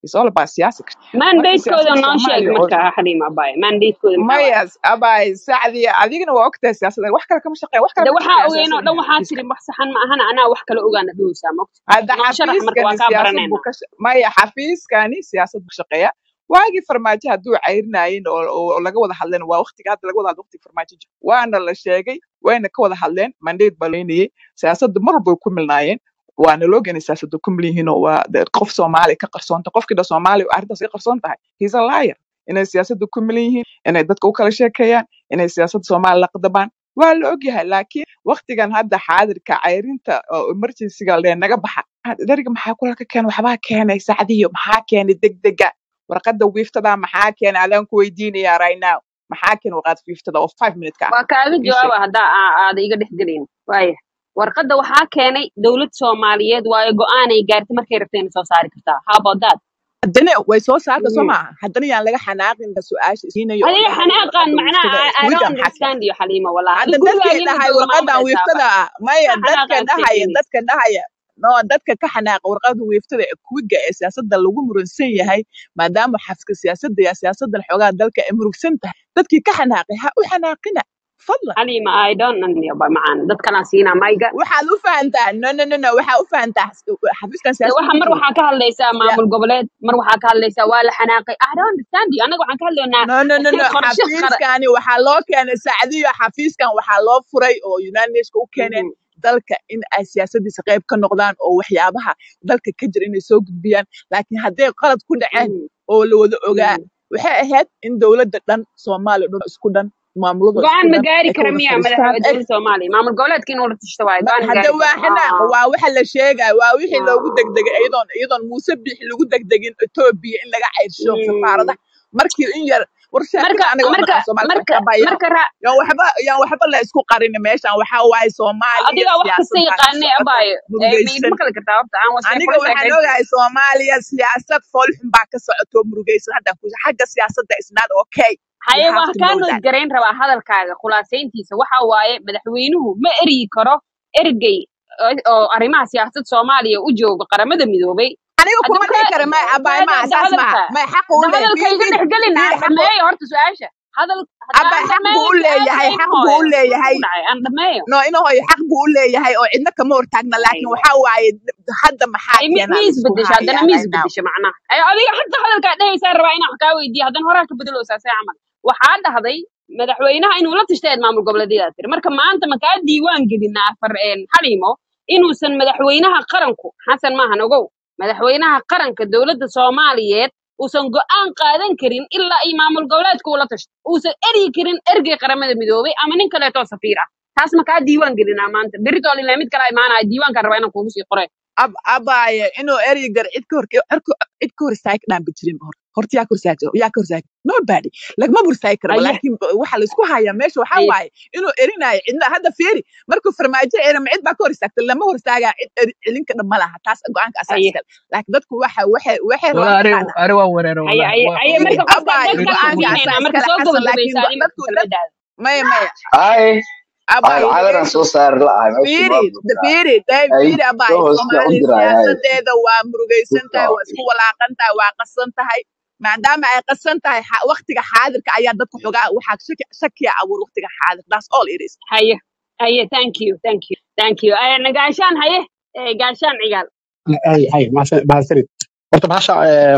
it's all about siyaasa marka mandatekooda siyaasadda noo sheeg soomaaliya oo marka xaliima abay mandatekooda maxaa waaye maya abay sacdiya adigana waa ogtahay siyaasadda wax kale kama shaqeeya wax kale de kama waxaa shaqeeya ogeyn oo siyaasadda dhan waxaa xafiiska tiri wax saxan ma ahana anaa wax kale ogaana dhowsaa mogta hadda noo sharax marka waa xafiiskani kaa siyaasad buu baranayna ka sha- maya xafiiskani siyaasad buu shaqeeya waagii farmaajo hadduu cayrinayeen oo oo- oo laga wada hadleen waa waqtiga hadda laga wada hadlo waqtiga farmaajo jiro waana la sheegay wayna ka wada hadleen mandate baa leynayay siyaasadda mar walba way ku milnaayeen waana loo geenay siyaasadda ku mil yihiin oo waa de- qof soomaali ka qarsoonta qofkii dha soomaali arrintaas ka qarsoon tahay he's a liar inay siyaasadda ku milan yihiin inay dadka u kala sheekeeyaan inay siyaasadda soomaali la qadabaan waa la ogyahay laakiin waqtigan hadda xaadirka cayrinta oo emergencyga lee naga baxa dariga maxaa kula ka keenay waxbaa keenay sacdiyo maxaa keenay degdega warqadda wiiftada maxaa keenay adaan ku weydiinaya right now maxaa keenay warqad wiiftada oo five minute ka ah waa kaaga ii sheeg jawaaba haddaa aa- aada iga dhex gelin waaya warqadda waxaa keenay dowlad soomaaliyeed waayo go-aanay gaartay markay rabtay inay soo saari kartaa how about that haddana way soo saarta soo Mm. maaha haddana yaan laga xanaaqin su-aasha isiinayo oo adiga dhahayo xanaaqan warqadda macnaha wiiftada I, I iskuwiga don't maxaa keenay understand you xaliima walaa hadda adiga dadkay gurigaaga dhahay jooga warqadan maamulaysaaba wiiftada ah maya maxaa dadka xanaaqaad dhahaya sheekeynaysa dadka dhahaya no dadka ka xanaaqa warqada wiiftada ee kuwiga ee siyaasadda lagu muransan yahay maadaama xafka siyaasadda ya siyaasaddan xoogaa dalka ay murugsan tahay dadkii ka xanaaqay ha u xanaaqina fadlan xaliima I don't know ba macaan dad kalaan siinaa mayga waxaad u fahantaa no no no no waxaa u fahantaa xafiiskan de siyaasadda waxa ma mar jiro waxaa ka hadlaysaa Ya- maamul goboleed mar waxaa ka hadlaysaa waa la xanaaqay I don't understand you anaga waxaan ka hadlaynaa no no no no qorshe qara xafiiskani waxaa loo keenay sacdiyo xafiiskan waxaa loo furay oo united nationska u keeneen Mhm, dalka in ay siyaasadiisa qayb ka noqdaan oo waxyaabaha dalka ka jira inay soo gudbiyaan laakiin hadday qalad ku dhaceen mhm, oo la wada ogaa mhm. waxay ahayd in dowladda dhan soomaaliya dhan isku dhan maamulada isku go-aan ma dhan gaari ay ka kara wada miya fadhiistaan madaxa eg dowladda soomaaliya maamul goboleedka inuu la tashto waayo Ma- go-aan ma hadda gaari waa karo xanaaq Ah, waa waxa la sheegaya waa wixii loogu ah, degdegay iyadoon iyadoon muuse bixi lagu degdegin etoobiya in laga cayrsho mm. safaaradaha markii in yar war sheekada marka aniga waa marka naqaan soomaali marka waxyaabayaho marka ra- yaan waxba yaan waxba la isku qarin meeshan waxaa waaye soomaaliya adiga wax kasta siyaasad baa ka yaqaanay socota abaayo Eh, ma murugaysan idima kala kartaa horta aan was aniga police waxaan identity ogahay soomaaliya siyaasad foolxun baa ka socoto murugaysan haddaan ku xagga siyaasadda is not okay you haye have waan to kaa know that noodgarayn rabaa hadalkaaga khulaasayntiisa waxa waaye madaxweynuhu ma eryi karo ergey oo oo arrimaha siyaasadda soomaaliya u jooga qaramada midoobay aniga hadda kuma dhihi ka kara may abaay da ma da asaas maaha hadalka may xaq u da leeyahay hadalka fiir iga fiir dhex gelin fiir aan xaqu dhameeyo horta su-aasha hadal hadda abay aan xaq buu dhameeyo u leeyahay su-aasha xaq in buu u hooyo maxaa leeyahay ku dhacay aan dhameeyo no ina hooyo xaq buu u leeyahay oo cidna kama hortaagna laakiin aywa waxa waaye hadda maxaa ay mi keenaa mi la isku isbedesha haddana hayaa mi right now isbedesha macnaha ay adiga xataa hadalkaa dhehaysaa rabaa inaan wax kaa weydiiyo haddana horaa ka bedeloosaa see camal waxaa dhahday madaxweynaha inuu la tashteed maamul goboleedyada tiri marka maanta ma kaa diiwaan gelinaa far een, xaliimo inuusan madaxweynaha qaranku xasan maahan ogow madaxweynaha qaranka dowladda soomaaliyeed uusan go'aan qaadan karin ilaa ay maamul goboleedka ula tashto uusan eryi karin ergey qaramada midoobay ama nin kaleetoo safiir ah taas ma kaa diiwaan gelinaa maanta beritool ilaa mid kala imaanaya diiwaankaan rabaa inaan kuugu sii qore ab abaaye inuu ereygar cid ka hor cirku- cid ka hor istaagi dhaan jirin hor horta yaa ka hor istaagi yaa ka hor istaagi nobody lagama hor istaagi karaba haye laakiin ba- waxa la isku hayaa meesha waxaa haye waaye inuu erinaayo cidna hadda fiiri markuu farmaajo erama cid baa ka hor istaagta lama hor istaagaa cid eri- celinka dhan ma laha taas go-aanka asaa haye iskale laakiin dadku waxa waxay waxay wala rabaan ari mataqaana ari waa wereero haye wallahi haye waa haye fiiri marka qofka abaaye dad kalaan go-aanka siinaynaa asaa marka iskale soo xasan laakiin gabagabaysaa go- adi marka dadku dad kelmadaada maya maya ay abaaye cadaran dhegeyso soo saari la'ahay meesha fiiri waa buuxdaa fiiri day ay fiiri abaaye soo hoosta u soomaali diraya siyaasadeeda waa murugaysan tahay waa isku walaaqan tahay waa qasan tahay maadaama ay qasan tahay xa- waqtiga xaadirka ayaa dadku xogaa waxaa shaki shakiya abuur waqtiga xaadir that's all it is haye haye thank you thank you thank you Eh, gaashaan haye Eh, gaashaan cigaal ay ay mahadsanid horta bahasha eh,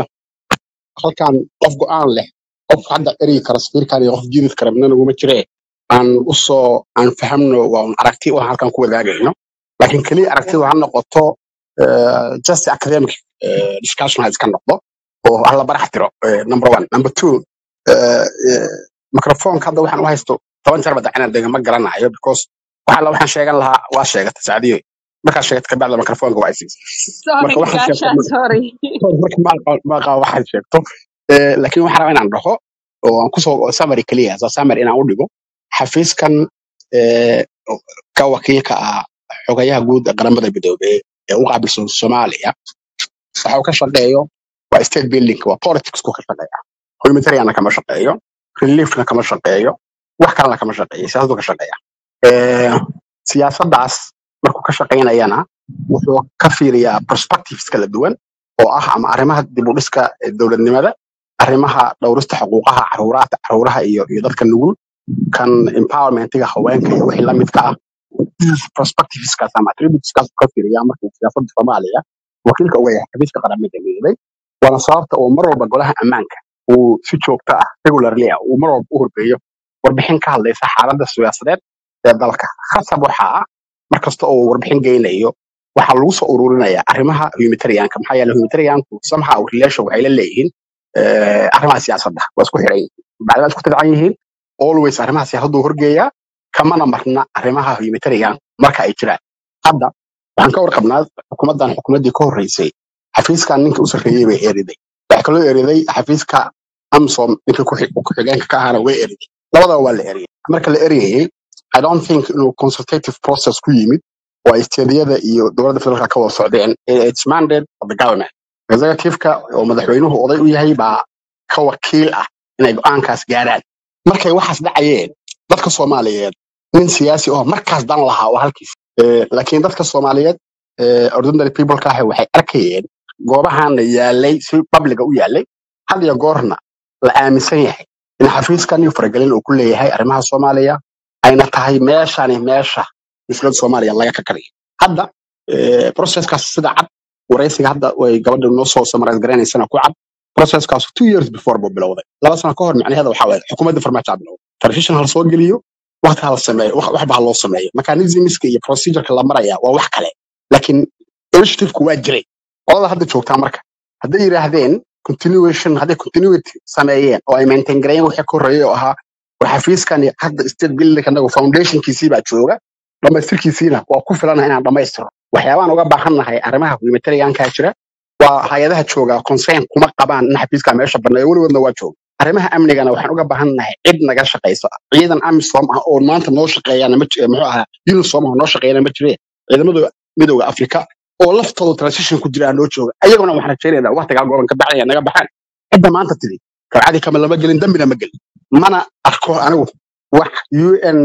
halkan qof go'aan leh qof hadda erigi kara safiirkan iyo qof jirid kara midna naguma jire aan usoo aan fahamno waa un aragti oo halkan ku wadaagayno laakiin keliya aragtida ha noqoto eh, just academic eh, discussion ha iska noqdo oo hala barax tiro eh, number one number two eh, eh, microphone hadda waxaan u haysto toban jeer badacina dega ma garanayo because waxa la waxaan sheegan lahaa waa sheegata saacadiyo markaa sheegata kabacda microfonka waa isiisa sorry marka waxaan sheegto gaashaan sorry marka maaqa waxaad sheegto Eh, laakiin waxaan rabaa inaan dhaho oo aan kusoo summary keliya as a summary inaan u dhigo xafiiskan eh, ka wakiilka ah xogayaha guud ee qaramada midoobey ee u qaabilsan soomaaliya waxa uu ka shaqeeyo waa state building waa politics ku ka shaqeeya humanitarianna kama shaqeeyo reliefna kama shaqeeyo wax kalena kama shaqeeyo siyaasadu ka shaqeeya Eh, siyaasaddaas markuu ka shaqaynayana wuxuu ka fiiriyaa perspectives kala duwan oo ah ama arrimaha dib u dhiska eh, dowladnimada arrimaha dhowrista xuquuqaha caruuraha caruuraha iyo iyo dadka nugul kan empowermentiga haweenka iyo wixii la midka ah prospectiveskaas ama attributeskaas ka fiiriya markuu siyaasadda soomaaliya wakiilka uga yahay xafiiska qaramada midoobay waana sababta uu mar walba golaha ammaanka uu si joogto ah regularly ah uu mar walba u horgeeyo warbixin ka hadlaysa xaaladda siyaasadeed ee dalka khasab waxaa ah mar kasta oo uu warbixin geynayo waxaa lagu soo ururinaya arrimaha humanitarianka maxaa yeele humanitarianku somehow relation waxay la leeyihiin eh, arrimaha siyaasadda waa isku xiran yihiin bacdama isku tidcan yihiin always arrimaha siyaasaddu horgeeyaa kamana marna arrimaha humanitarian marka ay jiraan hadda waxaan ka warqabnaa xukuumaddan xukuumaddii ka horreysay xafiiskan ninka u sarreeyey bay eriday waxaa kaloo eriday xafiiska amsom ninka ku- ku-xigeenka ka ahana way eriday labadaba waa la eriyay marka la eriyayey i don't think inuu consultative process ku yimid oo ay steediyada iyo dowladda federaalka ka wada socdeen it's mandate of the government executive-ka oo madaxweynuhu oday u yahay baa ka wakiil ah inay go-aankaas gaaraan markay waxaas dhacayeen dadka soomaaliyeed nin siyaasi oo markaas dan lahaa waa halkiis Eh, laakiin dadka soomaaliyeed eh, ordinary people-ka ah waxay arkayeen goobahana yaalay si publiga u yaalay had iyo goorna la aaminsan yahay in xafiiskan iyo faragelin uu ku leeyahay arrimaha soomaaliya ayna tahay meeshani meesha dowladda soomaaliya laga kakariyo hadda eh, processkaas sida cad waraysiga hadda way gabadha noo soo samarais garanaysana ku cad processkaas two years before buu bilowday laba sano ka hor macnaheeda waxaa waaye xukuumadda farmaajo aa bilowday telefishin ha la soo geliyo waqti ha la sameeyo wax waxba ha loo sameeyo mechanismska iyo procedureka la maraya waa wax kale laakiin initiative-ku waa jiray qolada hadda joogtaa marka hadday yidhaahdeen continuation hadday continuity sameeyeen oo ay maintain gareeyeen wixii ka horreeyay oo ahaa war xafiiskani hadda state building anagu foundationkiisii baa jooga dhamaystirkiisiina waa ku filana inaan dhamaystiro waxyaabaan uga baahannahay arrimaha humanitariankaa jira waa hay-adaha jooga concern kuma qabaan in xafiiska meesha banneeyo weligoodna waa jooga arrimaha amnigana waxaan uga baahannahay cid naga shaqaysa ciidan amisom ah oo maanta noo shaqeeyana ma ji- muxuu ahaa unisom ah oo noo shaqeeyana ma jire ciidamada midooda afrika oo laftooda transition ku jira noo jooga ayaguna waxaan rajaynaynaa waqtigaa gobolka bacdaya naga baxaan cidda maanta tiri kabcadi kama lama gelin dambina ma gelin mana arko anigu wax un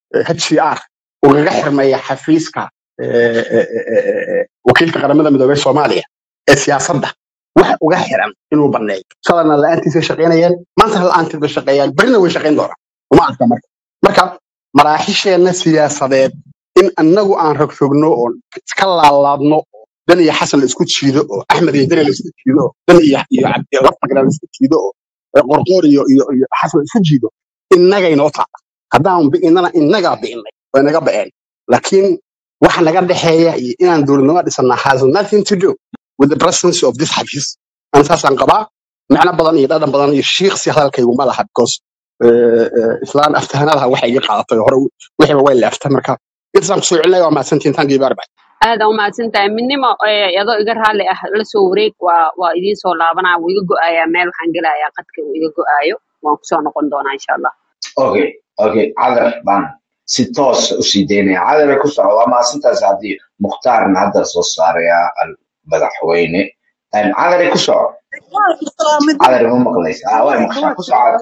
hcr ugaga xirmaya xafiiska eh, eh, eh, eh, eh, wakiilka qaramada midoobey soomaaliya ee siyaasadda wax uga xiran inuu banneeyo shalayna la-aantiisay shaqaynayeen maanta la-aanteed bay shaqeeyaan berina way shaqayn doonaan uma arka marka marka maraaxisheenna siyaasadeed in annagu aan rogrogno oo iska laalaadno oo dan iyo xasan la isku jiido oo axmed iyo dani la isku jiido oo dan iyo iyo cabdi laftagra la isku jiido oo ee qorqoor iyo iyo iyo xasan la isku jiido innagay noo taala haddaan bi'inana innagaa bi'inay way naga ba'een laakiin waxa naga dhexeeya iyo inaan dowladnimo dhisannaa has nothing to do with the presence of this xafiis ana saasaan qabaa macno badan iyo dhadhan badan iyo shiiqsi hadalkaygu ma laha because eh, eh, islaan aftahanadaha waxay iga qaadatay hore wixiiba way leeftay marka intaasaan kusoo celinaya waa mahadsantihin thank you very much aad aa umahadsan tahay midnimo eh, adoo iga raalli ah la soo wareeg waa waa idiin soo laabanaa wuu iga go'ayaa meel waxaan gelayaa qadka uu iga go'aayo waan kusoo noqon doonaa insha allah okay okay cadar baan si toos u sii daynaya cadar ku soco waa maasintaas haddii mukhtaarna hadda soo saaraya al- madaxweyne Een, cadar ku soco cadar ma maqlaysa ah waa maqshaa ku soco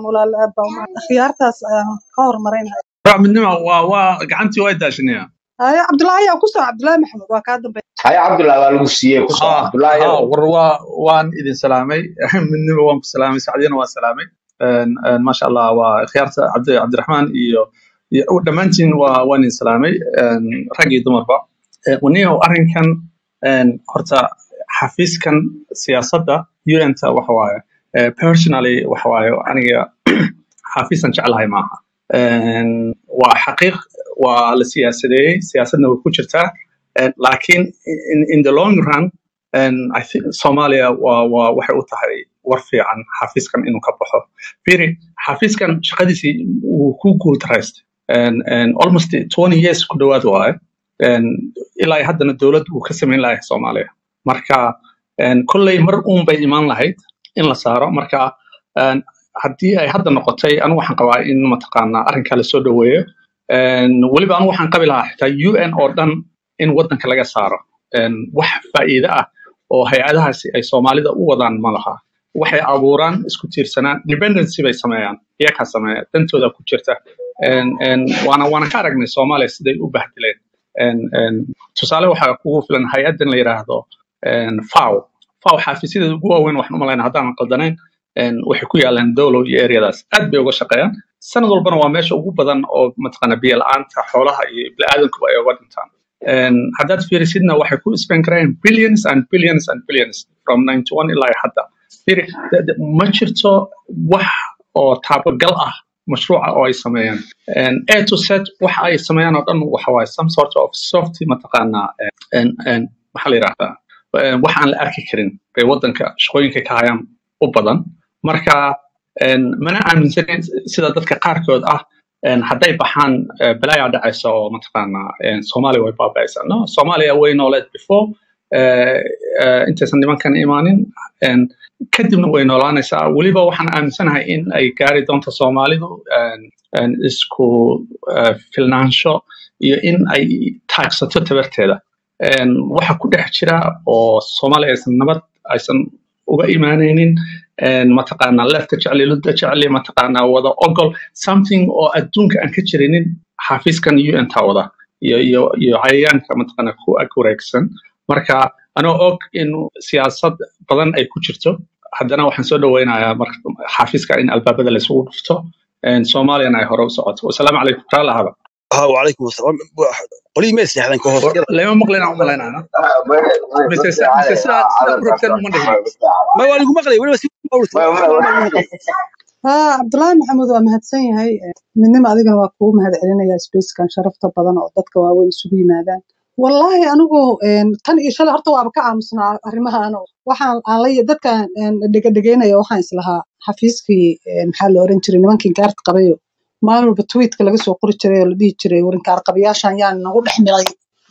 khiyaartaas ayaan ka hormarinaya Waa midnimo waa waa gacantii waa daashanaya haye cabdulaahi yaa ku soo cabdulaahi maxamed waa kaa dambeeya haya cabdullahi waa lagu siiyey ku soco ha cabdullahi ha yow war waa waan idin salaamay midnimo waan ku salaamay sacdiyana waa salaamay Een, een, maasha allah waa khiyaarta cabdi cabdiraxmaan iyo iyo dhammaantiin waa waan idin salaamay een, rag iyo dumarba Een, waniyow arrinkan een, horta xafiiskan siyaasadda un-ta waxa waaye eh, personally waxa waaye aniga xafiisan jeclahay maaha Een, waa xaqiiq waa la siyaasadeeyey siyaasadna way ku jirtaa Een, laakiin in, in the long run een, I think Soomaaliya waa waa waxay u tahay war fiican xafiiskan inuu ka baxo firi xafiiskan shaqadiisii wuu ku guultaraystay Een, een, almost 20 years ku dhowaad waaye Een, ilaa iyo haddana dowlad uu ka samayn lahay Soomaaliya marka een, kolley mar uun bay imaan lahayd in la saaro marka een, haddii ay hadda noqotay anigu waxaan qabaa in mataqaanaa arrinkaa lasoo dhoweeyo Een, weliba anigu waxaan qabi lahaa xitaa un oo dhan in waddanka laga saaro Een, wax faa'iido ah oo hay-adahaasi ay soomaalida u wadaan ma laha waxay abuuraan isku tiirsanaan dependency bay sameeyaan iyakaa sameeya dantooda ku jirta Een, een, waana waana ka aragnay soomaaliya siday u bahdileen Een, een, tusaale waxaa kugu filan hay-addan la yidhaahdo een, FAO faw xaafisyada ugu waaweyn waxaan u malaynaa haddaanan qaldanayn een, waxay ku yaalaan dowlow iyo eryadaas aad bay uga shaqeeyaan sanad walbana waa meesha ugu badan oo mataqaana biyo la'aanta xoolaha iyo bini'aadankuba ay uga dhintaan Een, haddaad fiirisidna waxay ku spend karayaan billions and billions and billions from 91 ilaa iyo hadda Fiiri, de- de- ma jirto wax oo taabagal ah mashruuca oo ay sameeyaan Een, a to z waxa ay sameeyaan oo dhan waxa waaye some sort of soft mataqaanaa een, een, maxaa la yidhahdaa een, wax aan la arki karin bay waddanka shaqooyinka ka hayaan u badan marka een, mana aaminsanin sida dadka qaarkood ah een, hadday baxaan eh, balaayaa dhacaysa oo mataqaanaa een, soomaaliya way baaba'aysaa no soomaaliya way nooleed before eh, eh, intaysan nimankan imaanin een, kadibna way noolaanaysaa weliba waxaan aaminsanahay in ay gaari doonto soomaalidu een, een, isku eh, filnaansho iyo in ay taagsato tabarteeda Een, waxa ku dhex jira oo soomaaliya aysan nabad aysan uga imaanaynin een, mataqaanaa lefta jecli ludda jecli mataqaanaa wada ogol something oo adduunka aan ka jirinin xafiiskan un ta wada iyo iyo iyo cayayaanka mataqaanaa ku ag wareegsan marka anoo og in siyaasad badan ay ku jirto haddana waxaan soo dhaweynayaa marka xafiiska in albaabada laysugu dhufto een, soomaaliyana ay hore u socoto wasalaamu calaykum taa lahaba ها وعليكم السلام قولي ما يسمح لك هو lama maqlaynaa u malaynayna mise mise sidaa sidaa u rabteen uma dhihin ما هو لكم مقلي ولا بس haa cabdulaahi maxamuud waa mahadsan yahay midnimo adigana waa kugu mahad celinaya spacekan sharafta badan oo dadka waaweyn isugu yimaadaan wallaahi anigu een, tan iyo shalay horta waaba ka aamusnaa arrimahan oo waxaan aan la dadkan dhegadhegeynaya waxaan islahaa xafiiskii een, maxaa la oran jiray nimankii gaarta qabayo maalin walba tweetka laga soo qori jiray oo la dhihi jiray warinkaar qabayaashan yaan nagu dhex milay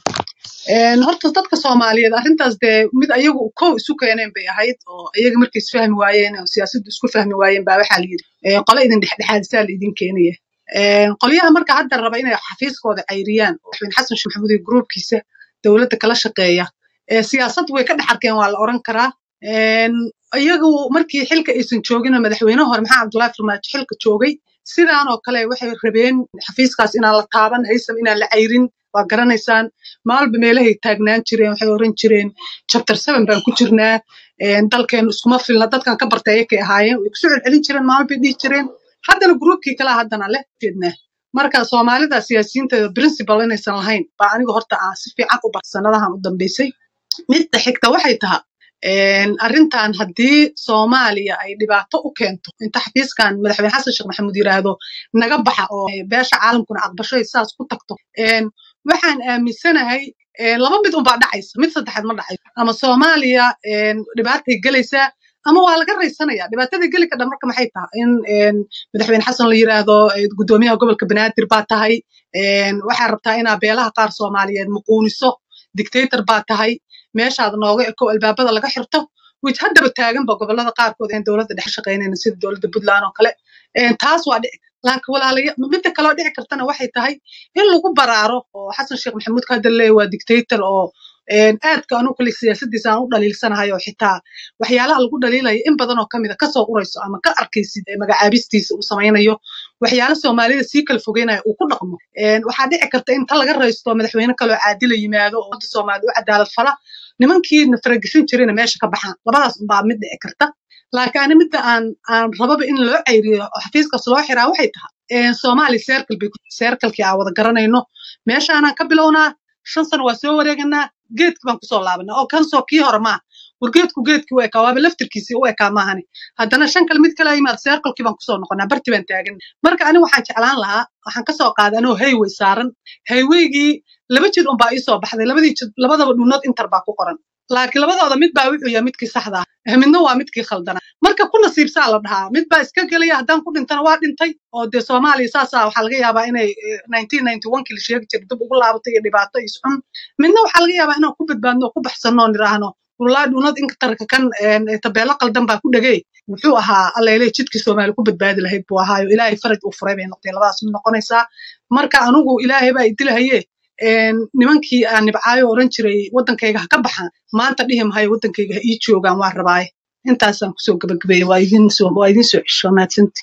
Een, horta dadka soomaaliyeed arrintaas dee mid ayagu kow isu keeneen bay ahayd oo iyaga markay isfahmi waayeen oo siyaasaddu isku fahmi waayeen baa waxaa la yidhi ee, qole idin dhexdhexaadisaa la idin keenaya Een, qolyaha marka hadda raba inay xafiiskooda cayriyaan oo madaxweyne xasan sheekh maxamuud iyo gruubkiisa dowladda kala shaqeeya ee, siyaasad way ka dhex arkeen waa la oran karaa Een, iyagu markii xilka aysan joogin oo madaxweyne hore maxamed cabdullaahi farmaajo xilka joogay sidaan oo kale waxay rabeen xafiiskaas inaan la taaban haysam inaan la cayrin waa garanaysaan maalba meelahay taagnaan jireen waxay oran jireen chapter seven baan ku jirnaa een, dalkeenu iskuma filna dadkan ka bartay ayakay ahaayeen way kusoo celcelin jireen maalbay dhihi jireen haddana gruubkii kale haddana leh jeednaa marka soomaalida siyaasiyiinteeda principal inaysan lahayn baa aniga horta aan si fiican u bar sanadahan u dambeysay midda xigta waxay tahay een, arrintan haddii soomaaliya ay dhibaato u keento inta xafiiskan madaxweyne xasan sheekh maxamuud yiraahdo naga baxa oo beesha caalamkuna aqbasho ay saas ku tagto een, waxaan aaminsanahay een, laba mid unbaa dhacaysa mid saddexaad ma dhacayso ama soomaaliya een, dhibaatay gelaysaa ama waa laga raysanaya dhibaatada geli kadha marka maxay tahay in een, madaxweyne xasan la yiraahdo eh, gudoomiyaha gobolka banaadir baa tahay een, waxaa rabtaa inaa beelaha qaar soomaaliyeed muquuniso dictator baa tahay meeshaad nooga eko albaabada laga xirto which haddaba taaganba gobolada qaarkood aan dowladda dhex shaqaynayna sida dowladda puntland oo kale Een, taas waa dhici laakiin walaalaya midda kaloo dhici kartana waxay tahay in lagu baraaro oo xasan sheekh maxamuud ka hadda leeyahay waa dictator oo een, aadka anu kale siyaasadiisa aan u dhaliilsanahay oo xitaa waxyaalaha lagu dhaliilayo in badan oo kamid a kasoo urayso ama ka arkaysid ee magacaabistiisa uu samaynayo waxyaala soomaalida sii kala fogeynaya uu ku dhaqmo Een, waxaa dhici karta in ta laga raysto madaxweyne kaloo caadila yimaado oo ummadda soomaalida u cadaalad fala nimankii na faragashan jirayna meesha ka baxaan labadaas unbaa mid dhici karta laakiin ani midda aan aan rababa in loo cayriyo oo xafiiskaas loo xiraa waxay tahay een, soomaali circle bay circlekii aan wada garanayno meeshaanaan ka bilownaa shan sano waa soo wareeganaa geedki baan kusoo laabanaa oo kansoo kii hore maaha war geedku geedkii u ekaa waaba laftirkiisii u ekaa maahani haddana shan kale mid kale yimaad circlekii baan kusoo noqonaa barti baan taagan marka ani waxaan jeclaan lahaa waxaan kasoo qaaday anoo hayway saaran haywaygii laba jid unbaa ii soo baxday labadii jid labadaba dhuunood intar baa ku qoran laakiin labadooda mid baa wuxuu yahay midkii saxda ah midna waa midkii khaldana marka ku nasiibsaa la dhahaa mid baa iska gelaya haddaan ku dhintana waa dhintay oo dee soomaaliya saasaa waxaa laga yaabaa inay eh, 1991 la sheegi jiray dib ugu laabatay iyo dhibaato iyo isxun midna waxaa laga yaabaa inaan ku badbaadno oo ku baxsanno oo nidhaahno wallaahi dhuunad intarka kan een, eh, tabeelo qaldan baa ku dhegay wuxuu ahaa alleele jidkii soomaali ku badbaadi lahayd buu ahaayo ilaahay faraj uu furay bay noqotay labadaas mid noqonaysaa marka anugu ilaahay baa idilahaye een, nimankii aan nibcaayo oran jiray waddankayga ha ka baxaan maanta dhihi mahayo waddankayga ha ii joogaan waa rabaaye intaasaan kusoo gabagabeeyey waa idin soo waa idin soo cesho mahadsanti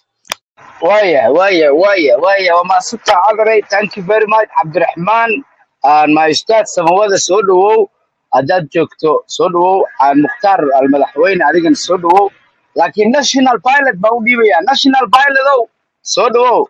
waya waya waya waya waa mahadsantaha cadaray thank you very much cabdiraxmaan aan my ustaad samawada soo dhawow haddaad joogto soo dhawow aan mukhtaar almadaxweyne adigana soo dhawow laakiin national pilot baan u dhiibayaa national pilotow soo dhawow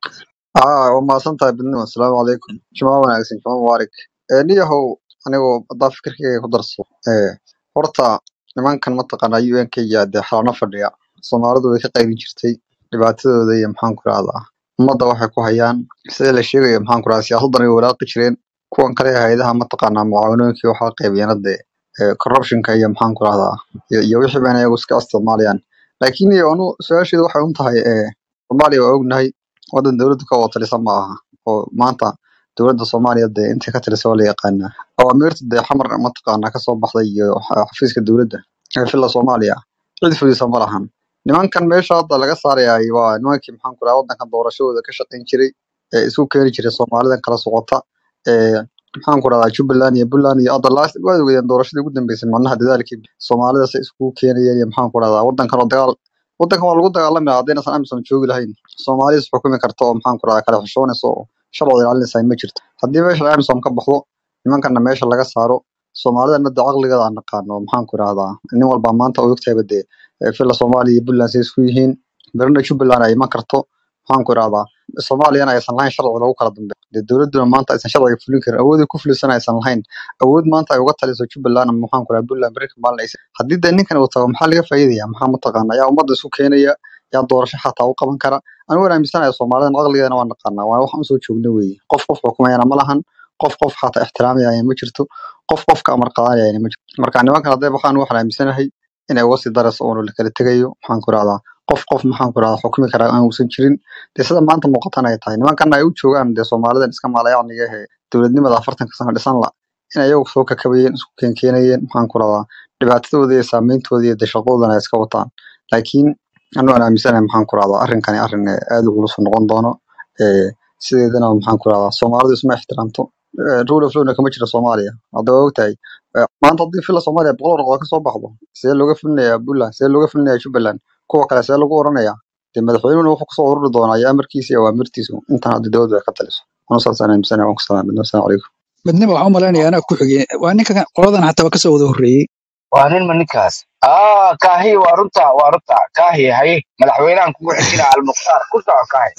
aa waa mahadsantahay bidnimo asalaamu calaykum jumaa wanaagsan jumaa mubaarak ee niyahow anigoo haddaa fikirkayga ku darso ee horta nimankan mataqaanaa u n k ya dee xalano fadhiya soomaalidu way ka qaybin jirtay dhibaatadooda iyo maxaan ku rahdaa ummadda waxay ku hayaan sida la sheegayo maxaan ku rahdaa siyaasaddan ay walaaqi jireen kuwan kale ee hayadaha mataqaanaa mucaawanooyinkii waxaa qaybiyeen hadde ee corruptionka iyo maxaan ku rahdaa iyo iyo wixii bayna iyagu iska isticmaalayaan laakiin iyo anu su-aasheedu waxay un tahay ee soomaaliya waa ognahay waddan dowladda ka wada talisa ma aha oo maanta dowladda soomaaliya dee intii ka talisa waa la yaqaanaa awaamiirta dee xamar mataqaanaa kasoo baxday iyo xa- xafiiska dowladda ee filla soomaaliya cid fulisa ma lahan nimankan meesha hadda laga saarayay waa nimankii maxaan ku rahaa waddankan doorashadooda ka shaqayn jiray ee isku keeni jiray soomaalidan kala socota ee maxaan ku rahdaa jubbaland iyo puntland iyo hadda last waad ogeydeen doorashadii ugu dambeysay macnaha dadaalkii soomaalida say iskugu keenayeen iyo maxaan ku rahdaa waddankan oo dagaal waddankan waa lagu dagaalami lahaa haddaynasan amisom joogi lahayn soomaaliya is xukumi karta oo maxaan ku rahdaa kala xishoonaysa oo sharciga ilaalinaysa ma jirto haddii meesha amisom ka baxdo nimankana meesha laga saaro soomaalidana dee caqligeeda aan naqaano oo maxaan ku rahdaa nin walbaa maanta oo ogtahayba dee ee filla soomaaliya iyo puntland say isku yihiin berina jubbaland ay iman karto maxaan ku rahdaa soomaaliyana aysan lahayn sharci lagu kala dambeeyo dee dowladduna maanta aysan sharciga fulin karin awoodii ku fulisan aysan lahayn awood maanta ay uga taliso jubbaland ama maxaan ku rahdaa puntland berika maalin aysan haddii dee ninkan uu tago maxaa laga faa'iidaya maxaa mataqaana yaa ummadda isku keenaya yaa doorasho xataa u qaban kara anigu waan aaminsanahay soomaalidan caqligeedana waa naqaanaa waa waxaan usoo joogna weeye qof qof xukumayana ma lahan qof qof xataa ixtiraamayana ma jirto qof qofka amar qaadanayana ma jirto marka nimankan hadday baxaan waxaan aaminsanahay inay uga sii darayso oonu la kala tegayo maxaan ku rahdaa qof qof maxaan ku rahdaa xukumi karaa aan uusan jirin dee sida maanta muuqatan ay tahay nimankan ay u joogaan dee soomaalidan iska maalayacniga ehe dowladnimada afartanka sano dhisan la in ayagu soo kakabayeen isku keenkeenayeen maxaan ku rahdaa dhibaatadooda iyo saameyntooda iyo dee shaqadoodana ay iska wataan laakiin anu aan aaminsanahay maxaan ku rahdaa arrinkani arrin eh, aad u culus noqon doono ee sideedana maxaan ku rahdaa soomaalidu isma ixtiraamto Eh, rule of lawna kama jiro soomaaliya hadda waa ogtahay Eh, maanta haddii fila soomaaliya boqol warqood ka soo baxdo see looga fulinayaa puntland see looga fulinayaa jubbaland kuwa kale see lagu oranayaa dee madaxweynuhuna wuxuu kusoo ururi doonaa iyo amarkiisa iyo awaamirtiisu intan hadda dowladdu ay ka taliso anu saasaan aaminsanahay waan ku salaamay assalaamu calaykum midnimo waxaan u malaynayaa anaa ku xigay waa ninka qoladan xataa waa kasoo wada horreeyey waa nin ma ninkaas ah kaahi waa runta waa runta kaahi haye madaxweynahan kugu xijina almukhtaar ku soco kaahi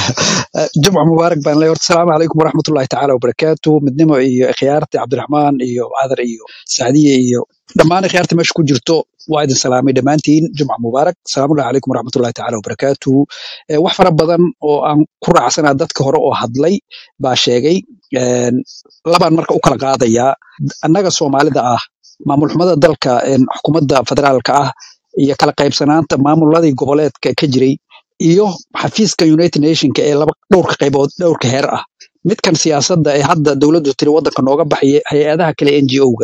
jumca mubaarak baan leeyahay horta asalaamu calaykum waraxmatullahi tacaala wabarakaatu midnimo iyo ikhyaarti cabdiraxmaan iyo cadar iyo sacdiye iyo dhammaan ikhyaarta meesha ku jirto waa idin salaamay dhammaantiin jumca mubaarak salaamullahi calaykum waraxmatullahi tacaala wabarakaatu Eh, wax fara badan oo aan ku raacsanaa dadka hore oo hadlay baa sheegay Een, labaan marka u kala qaadayaa annaga soomaalida ah maamul xumada dalka een, xukuumadda federaalka ah iyo kala qaybsanaanta maamuladii goboleedka ka jiray iyo xafiiska united nationka ee laba dhowrka qaybood dhowrka heer ah midkan siyaasadda ee hadda dowladdu tiri waddanka nooga baxaya hay-adaha kale n g o-ga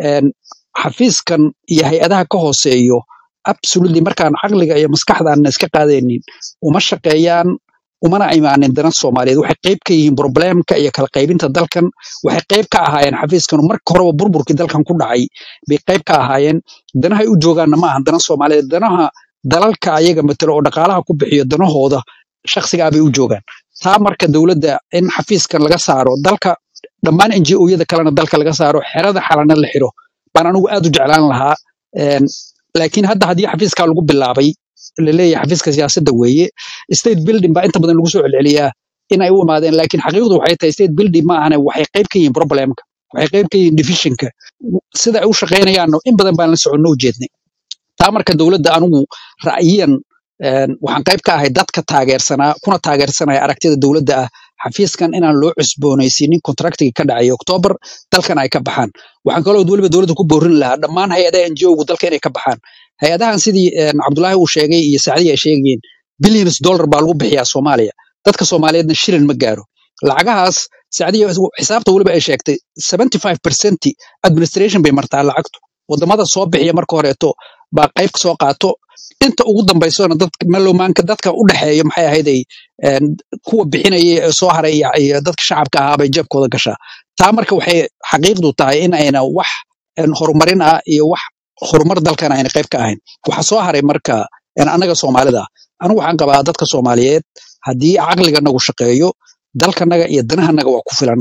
xafiiskan iyo hay-adaha ka hooseeyo absolutely markaan caqliga iyo maskaxdaana iska qaadaynin uma shaqeeyaan umana imaanin dana soomaaliyeed waxay qayb ka yihiin problemka iyo kala qaybinta dalkan waxay qayb ka ahaayeen xafiiskan marka horeba burburkii dalkan ku dhacay bay qayb ka ahaayeen danahay u joogaanna ma ahan dana soomaaliyeed danaha dalalka ayaga matalo oo dhaqaalaha ku bixiyo danahooda shakhsigaa bay u joogaan taa marka dowladda in xafiiskan laga saaro dalka dhammaan n g o-yada kalena dalka laga saaro xerada xalana la xiro baan anigu aad u jeclaan lahaa Een, laakiin hadda haddii xafiiskaa lagu bilaabay laleeyahay xafiiska siyaasadda weeye state building baa inta badan lagu soo celceliyaa in ay u imaadeen laakiin xaqiiqdu waxay tahay state building ma ahane waxay qayb ka yihiin problemka waxay qayb ka yihiin divisionka sida ay u shaqaynayaanno in badan baan la soconno u jeednay taa marka dowladda anigu ra'yiyan een, waxaan qayb ka ahay dadka taageersanaa kuna taageersanaya aragtida dowladda ah xafiiskan inaan loo cusboonaysiinin kontraktiga ka dhacay oktoobar dalkan ay ka baxaan waxaan kaloo weliba dowladda ku boorin lahaa dhammaan hay-adaha n g o-gu dalka inay ka baxaan hay-adahan sidii een, cabdulaahi uu sheegay iyo sacdiya ay sheegayeen billions dollar baa lagu bixiyaa soomaaliya dadka soomaaliyeedna shilin ma gaaro lacagahaas sacdiya xisaabta weliba ay sheegtay 75 percent administration bay martaa lacagtu wadamada soo bixiya marka horeeto baa qayb soo qaato inta ugu dambaysona dadka malowmaanka dadka u dhexeeya maxay ahayd ay een, kuwa bixinaya ee soo haray iyo iyo dadka shacabka ahaa bay jeebkooda gashaa taa marka waxay xaqiiqdu tahay in ayna wax een, horumarin ah iyo wax horumar dalkan ayna qayb ka ahayn waxa soo haray marka een, annaga soomaalida ah anigu waxaan qabaa dadka soomaaliyeed haddii caqliga nagu shaqeeyo dalkanaga iyo danahanaga waa ku filanna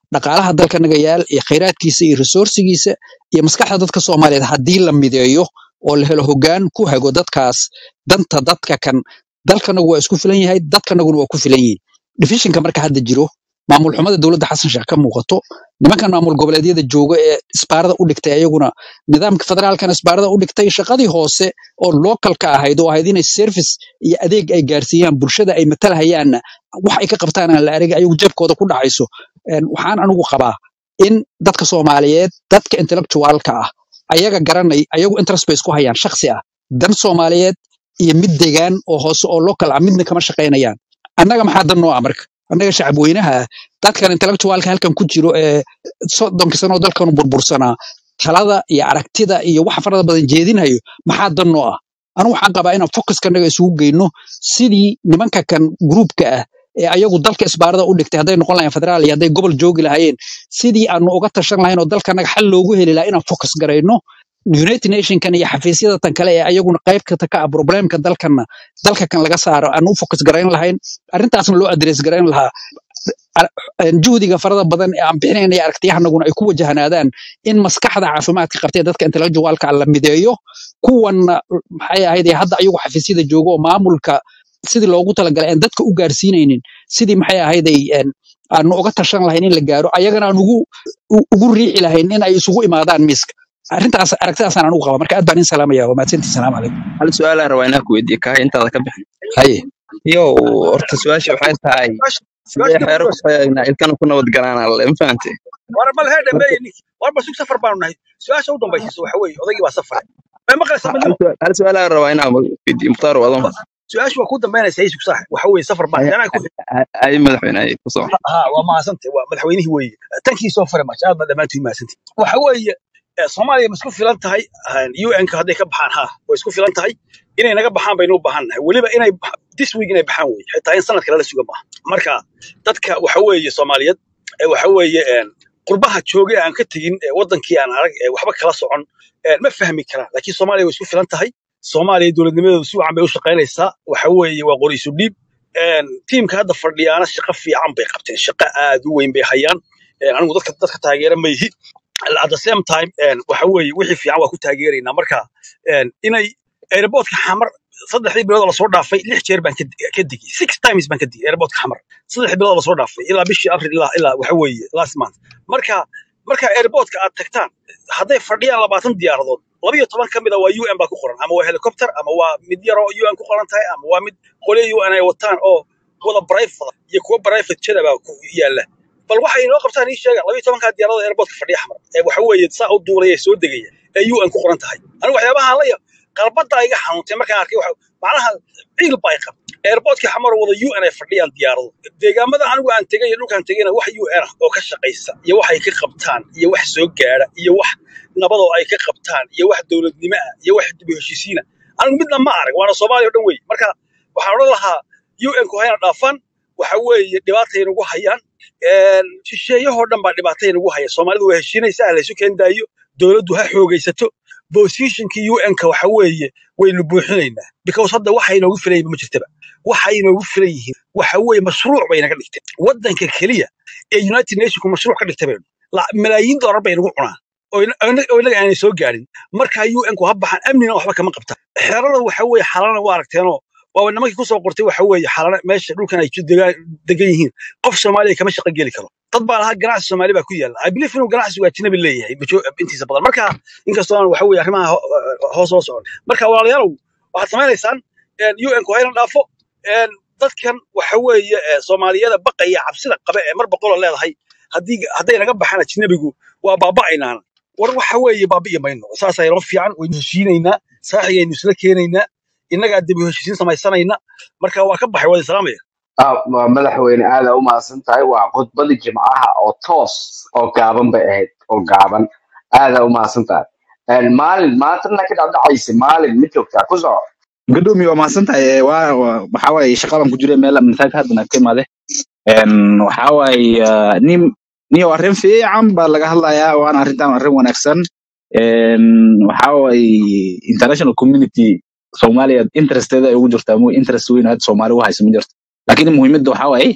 dhaqaalaha dalkanaga yaal iyo khayraadkiisa iyo resourcigiisa iyo maskaxda dadka soomaaliyeed haddii la mideeyo oo la helo hoggaan ku hago dadkaas danta dadka kan dalkanagu waa isku filan yahay dadkanaguna waa ku filan yihiin divisionka marka hadda jiro maamul xumada dowladda xasan sheekh ka muuqato nimankan maamul goboleedyada jooga ee isbaarada u dhigtay ayaguna nidaamka federaalkan isbaarada u dhigtay shaqadii hoose oo localka ahayd oo ahayd inay service iyo adeeg ay gaarsiiyaan bulshada ay matalahayaanna wax ay ka qabtaan aan la arag ayagu jeebkooda ku dhacayso Een, waxaan anigu qabaa in dadka soomaaliyeed dadka intellectualka ah ayaga garanay ayagu interest bay isku hayaan shakhsi ah dan soomaaliyeed iyo mid degaan oo hoose oo local ah midna kama shaqaynayaan annaga maxaa dan noo ah marka annaga shacab weynaha ah dadkan intellectualka halkan ku jiro ee soddonka sano oo dalkanu burbursanaa talada iyo aragtida iyo waxa farada badan jeedinayo maxaa dan noo ah anigu waxaan qabaa inaan focuskanaga isugu geyno sidii nimanka kan gruupka ah ee ayagu dalka isbaarada u dhigtay hadday noqon lahayn federaal iyo hadday gobol joogi lahaayeen sidii aanu uga tashan lahayn oo dalkanaga xal loogu heli lahaa inaan focus garayno united nationkan iyo xafiisyada tan kale ee ayaguna qayb kata ka ah problemka dalkana dalka kan laga saaro aan u focus garayn lahayn arrintaasna loo address garayn lahaa ar- een, juhdiga farada badan ee aan bixinayna iyo aragtiyahanaguna ay ku wajahanaadaan in maskaxda caafimaadka qabtay dadka intellectualka la mideeyo kuwanna maxay ahayd ee hadda ayagu xafiisyada joogo oo maamulka sidii loogu talagalay aan dadka u gaarsiinaynin sidii maxay ahayd ay een, aanu uga tashan lahayn in la gaaro ayagana aan ugu u- ugu riixi lahayn in ay isugu imaadaan miiska arrintaas aragtidaasaan anugu qaba marka aad baan in salaamaya waa mahadsantii salaamu calaykum hal su-aal aan rabaa inaan ku weydiiyo kahay intaada ka bixin haye yow horta su-aasha waxay tahay sidee xeero ku eegnaa ilkana ku nabad galaan alle ma fahante war mal hee horta dhameeye ninki war bal sug safar baanu nahay su-aasha u dambaysiiso waxa weeye odaygii baa safare may maqlaysa hal midnimo su- hal su-aal aan rabaa inaan weydiiyo mukhtaar wadan su-aashu waa ku dambaynaysa isug sax waxa weeye safar baa ay anaa ku ay madaxweyne ay ku soo ha waa mahadsantay waa madaxweynihii weeye tankii soo fare maaj aad baa dhammaantiin mahadsantay waxa weeye eh, soomaaliya ma isku filan tahay un-ka hadday ka baxaan ha way isku filan tahay inay naga baxaan baynu u baahan nahay weliba inay bax- this week inay baxaan weye xitaa in sanadka lala suga maaha marka dadka waxa weeye soomaaliyeed ee waxa weeye een, qurbaha joogay aan ka tegin ee wadankii aan arag ee waxba kala socon een, ma fahmi karaan laakiin soomaaliya way isku filan tahay soomaaliya dowladnimadeedu si wacan bay u shaqaynaysaa waxa weeye waa qori isu dhiib een, tiimka hadda fadhiyaana shaqo fiican bay qabteen shaqo aad u weyn bay hayaan een, anigu dadka dadka taageera ma yihi at the same time een, waxa weeye wixii fiican waa ku taageeraynaa marka een, inay airportka xamar saddexdii bilood oo lasoo dhaafay lix jeer baan ka di- ka digay six times baan ka digay airportka xamar saddex bilood oo lasoo dhaafay ilaa bishii april ilaa ilaa waxa weeye last month marka marka airportka aad tagtaan hadday fadhiyaan labaatan diyaaradood laba iyo toban ka mid a waa un baa ku qoran ama waa helicopter ama waa mid yaroo un ku qoran tahay ama waa mid qolyo un ay wataan oo wada private iyo kuwa private jada baa ku yaala bal waxay inoo qabtaan ii sheega laba iyo tobankaa diyaarada airportka fadhiya xamar ee waxa weeye saa u duulaya ee soo degaya ee un ku qoran tahay anigu waxyaabaha la yaab qalbadaa iga xanuuntay markaan arkay waxa macnaha ciil baa i qab airportka xamar wada un ay fadhiyaan diyaarado deegaamada anigu aan tegay iyo dhulkaan tegayna wax un ah oo ka shaqaysa iyo wax ay ka qabtaan iyo wax soo gaara iyo wax nabadoo ay ka qabtaan iyo wax dowladnimo ah iyo wax dib u heshiisiina anigu midna ma arag waana soomaaliya oo dhan wey marka waxaan odhan lahaa un-ku hayna dhaafaan waxa weeye dhibaatay nagu hayaan Een, shisheeyahoo dhan baa dhibaatay nagu haya soomaalidu waa heshiinaysaa ha laysu keendaayo dowladdu ha xoogaysato positionkii un-ka waxa weeye waynu buuxinaynaa because hadda waxa inoogu filan yihiin ma jirtaba waxa inoogu filan yihiin waxa weeye mashruuc bay naga dhigteen waddanka keliya ee united nationku mashruuc ka dhigtay baynu La- malaayiin doolar bay nagu cunaan oo ina- oo ina- oo inaga aanay soo gaarin marka un-ku ha baxaan amnina waxba kama qabtaan xerada waxa weeye xalana waa aragteenoo waa nimankii kusoo qortay waxa weeye xalana meesha dhulkan ay degaan degan yihiin qof soomaaliya kama shaqo geli karo dad baa lahaa ganacsi soomaali baa ku yaala i believe inuu ganacsigu ajnabi leeyahay bajo- intiisa badan marka inkastoo aan waxa weeye arrimaha ho- hoos oo socon marka walaalayaalow waxaad samaynaysaan un-ku hayna dhaafo een, dadkan waxa weeye ee, soomaaliyada baqaya cabsida qabe ee mar boqolo leedahay haddii hadday naga baxaan ajnabigu waa baaba'aynaana war waxa weeye baabi'i mayno saasay noo fiican waynu heshiinaynaa saaxigaynu isla keenaynaa innagaa dib u heshiisiin samaysanayna marka waa ka baxay waa islaamaya Ah, waa madaxweyne aada u mahadsan tahay waa khudbadii jimcaha oo toos oo gaaban bay ahayd oo gaaban aada u mahadsan tahay Een, maalin maantana ka dhacdhacaysa maalin ma joogtaa ku soco gudoomiye waa mahadsan tahay ee, waa waa- waxaa waaye shaqadan ku jira meel masaajid haddana ka imaade Een, waxaa waaye ah, nin niyo arrin fiican baa laga hadlayaa waana arrintan arrin wanaagsan Een, waxaa waaye international community soomaaliya interesteeda ay ugu jirtaa mu interest weyn hadda soomaali u haysa ma jirto laakiin muhiimadda waxaa waaye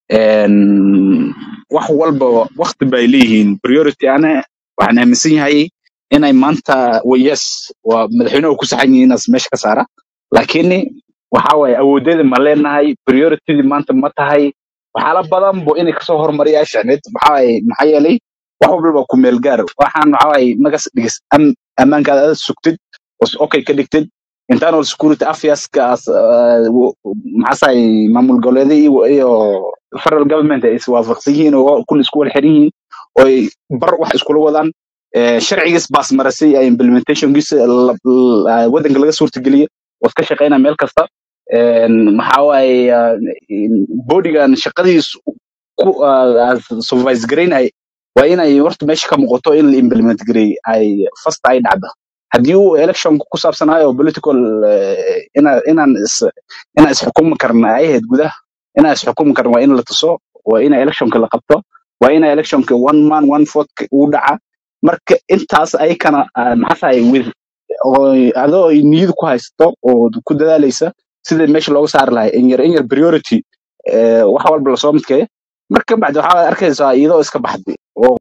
een, wax walba waqti bay leeyihiin priority ana waxaan aaminsan yahay inay maanta wa- yes waa madaxweynuhu ku saxan yihiin inaas meesha ka saara laakiin waxa waaye awoodeeda ma leenahay prioritydii maanta ma tahay waxyaala badan bo inay kasoo hormariyaa shacneed maxaa waaye maxaa yeelay wax walba ku meel gaar waxaan waxa waaye magas dhigis am ammaankaada aad sugtid oo s- okay ka dhigtid internal security affairs-kaas maxaasaay maamul goboleedyada iyo iyo federal government ay iswaafaqsan yihiin oo kun isku wada xiran yihiin oo ay bar wax iskula wadaan Eh, sharcigiis baas marasay ee implementationkiisa la- la- wadanka laga suurtageliyo waad ka shaqeynaa meel kasta Een, maxaa waaye ah, in- bodygan shaqadiis ku ah, supervise garaynay waa inay horta meesha ka muuqato in la implement gareey ay fast ay dhacdo haddii uu election ku saabsanaayo political eh, ina- inaan is inaan isxukumi karna ay ahayd gudaha inaan isxukumi karna waa in la tuso waa ina electionka la qabto waa ina electionka one man one vote uu dhaca marka intaas ayakana ah, maxaa tahay with oo adoo ay niyad ku haysto oo ku dadaalaysa sida meesha looga saari lahay in yar in yar priority eh, wax walba lasoo midkeeyo marka bacdi waxaa arkaysaa iyadoo iska baxday oo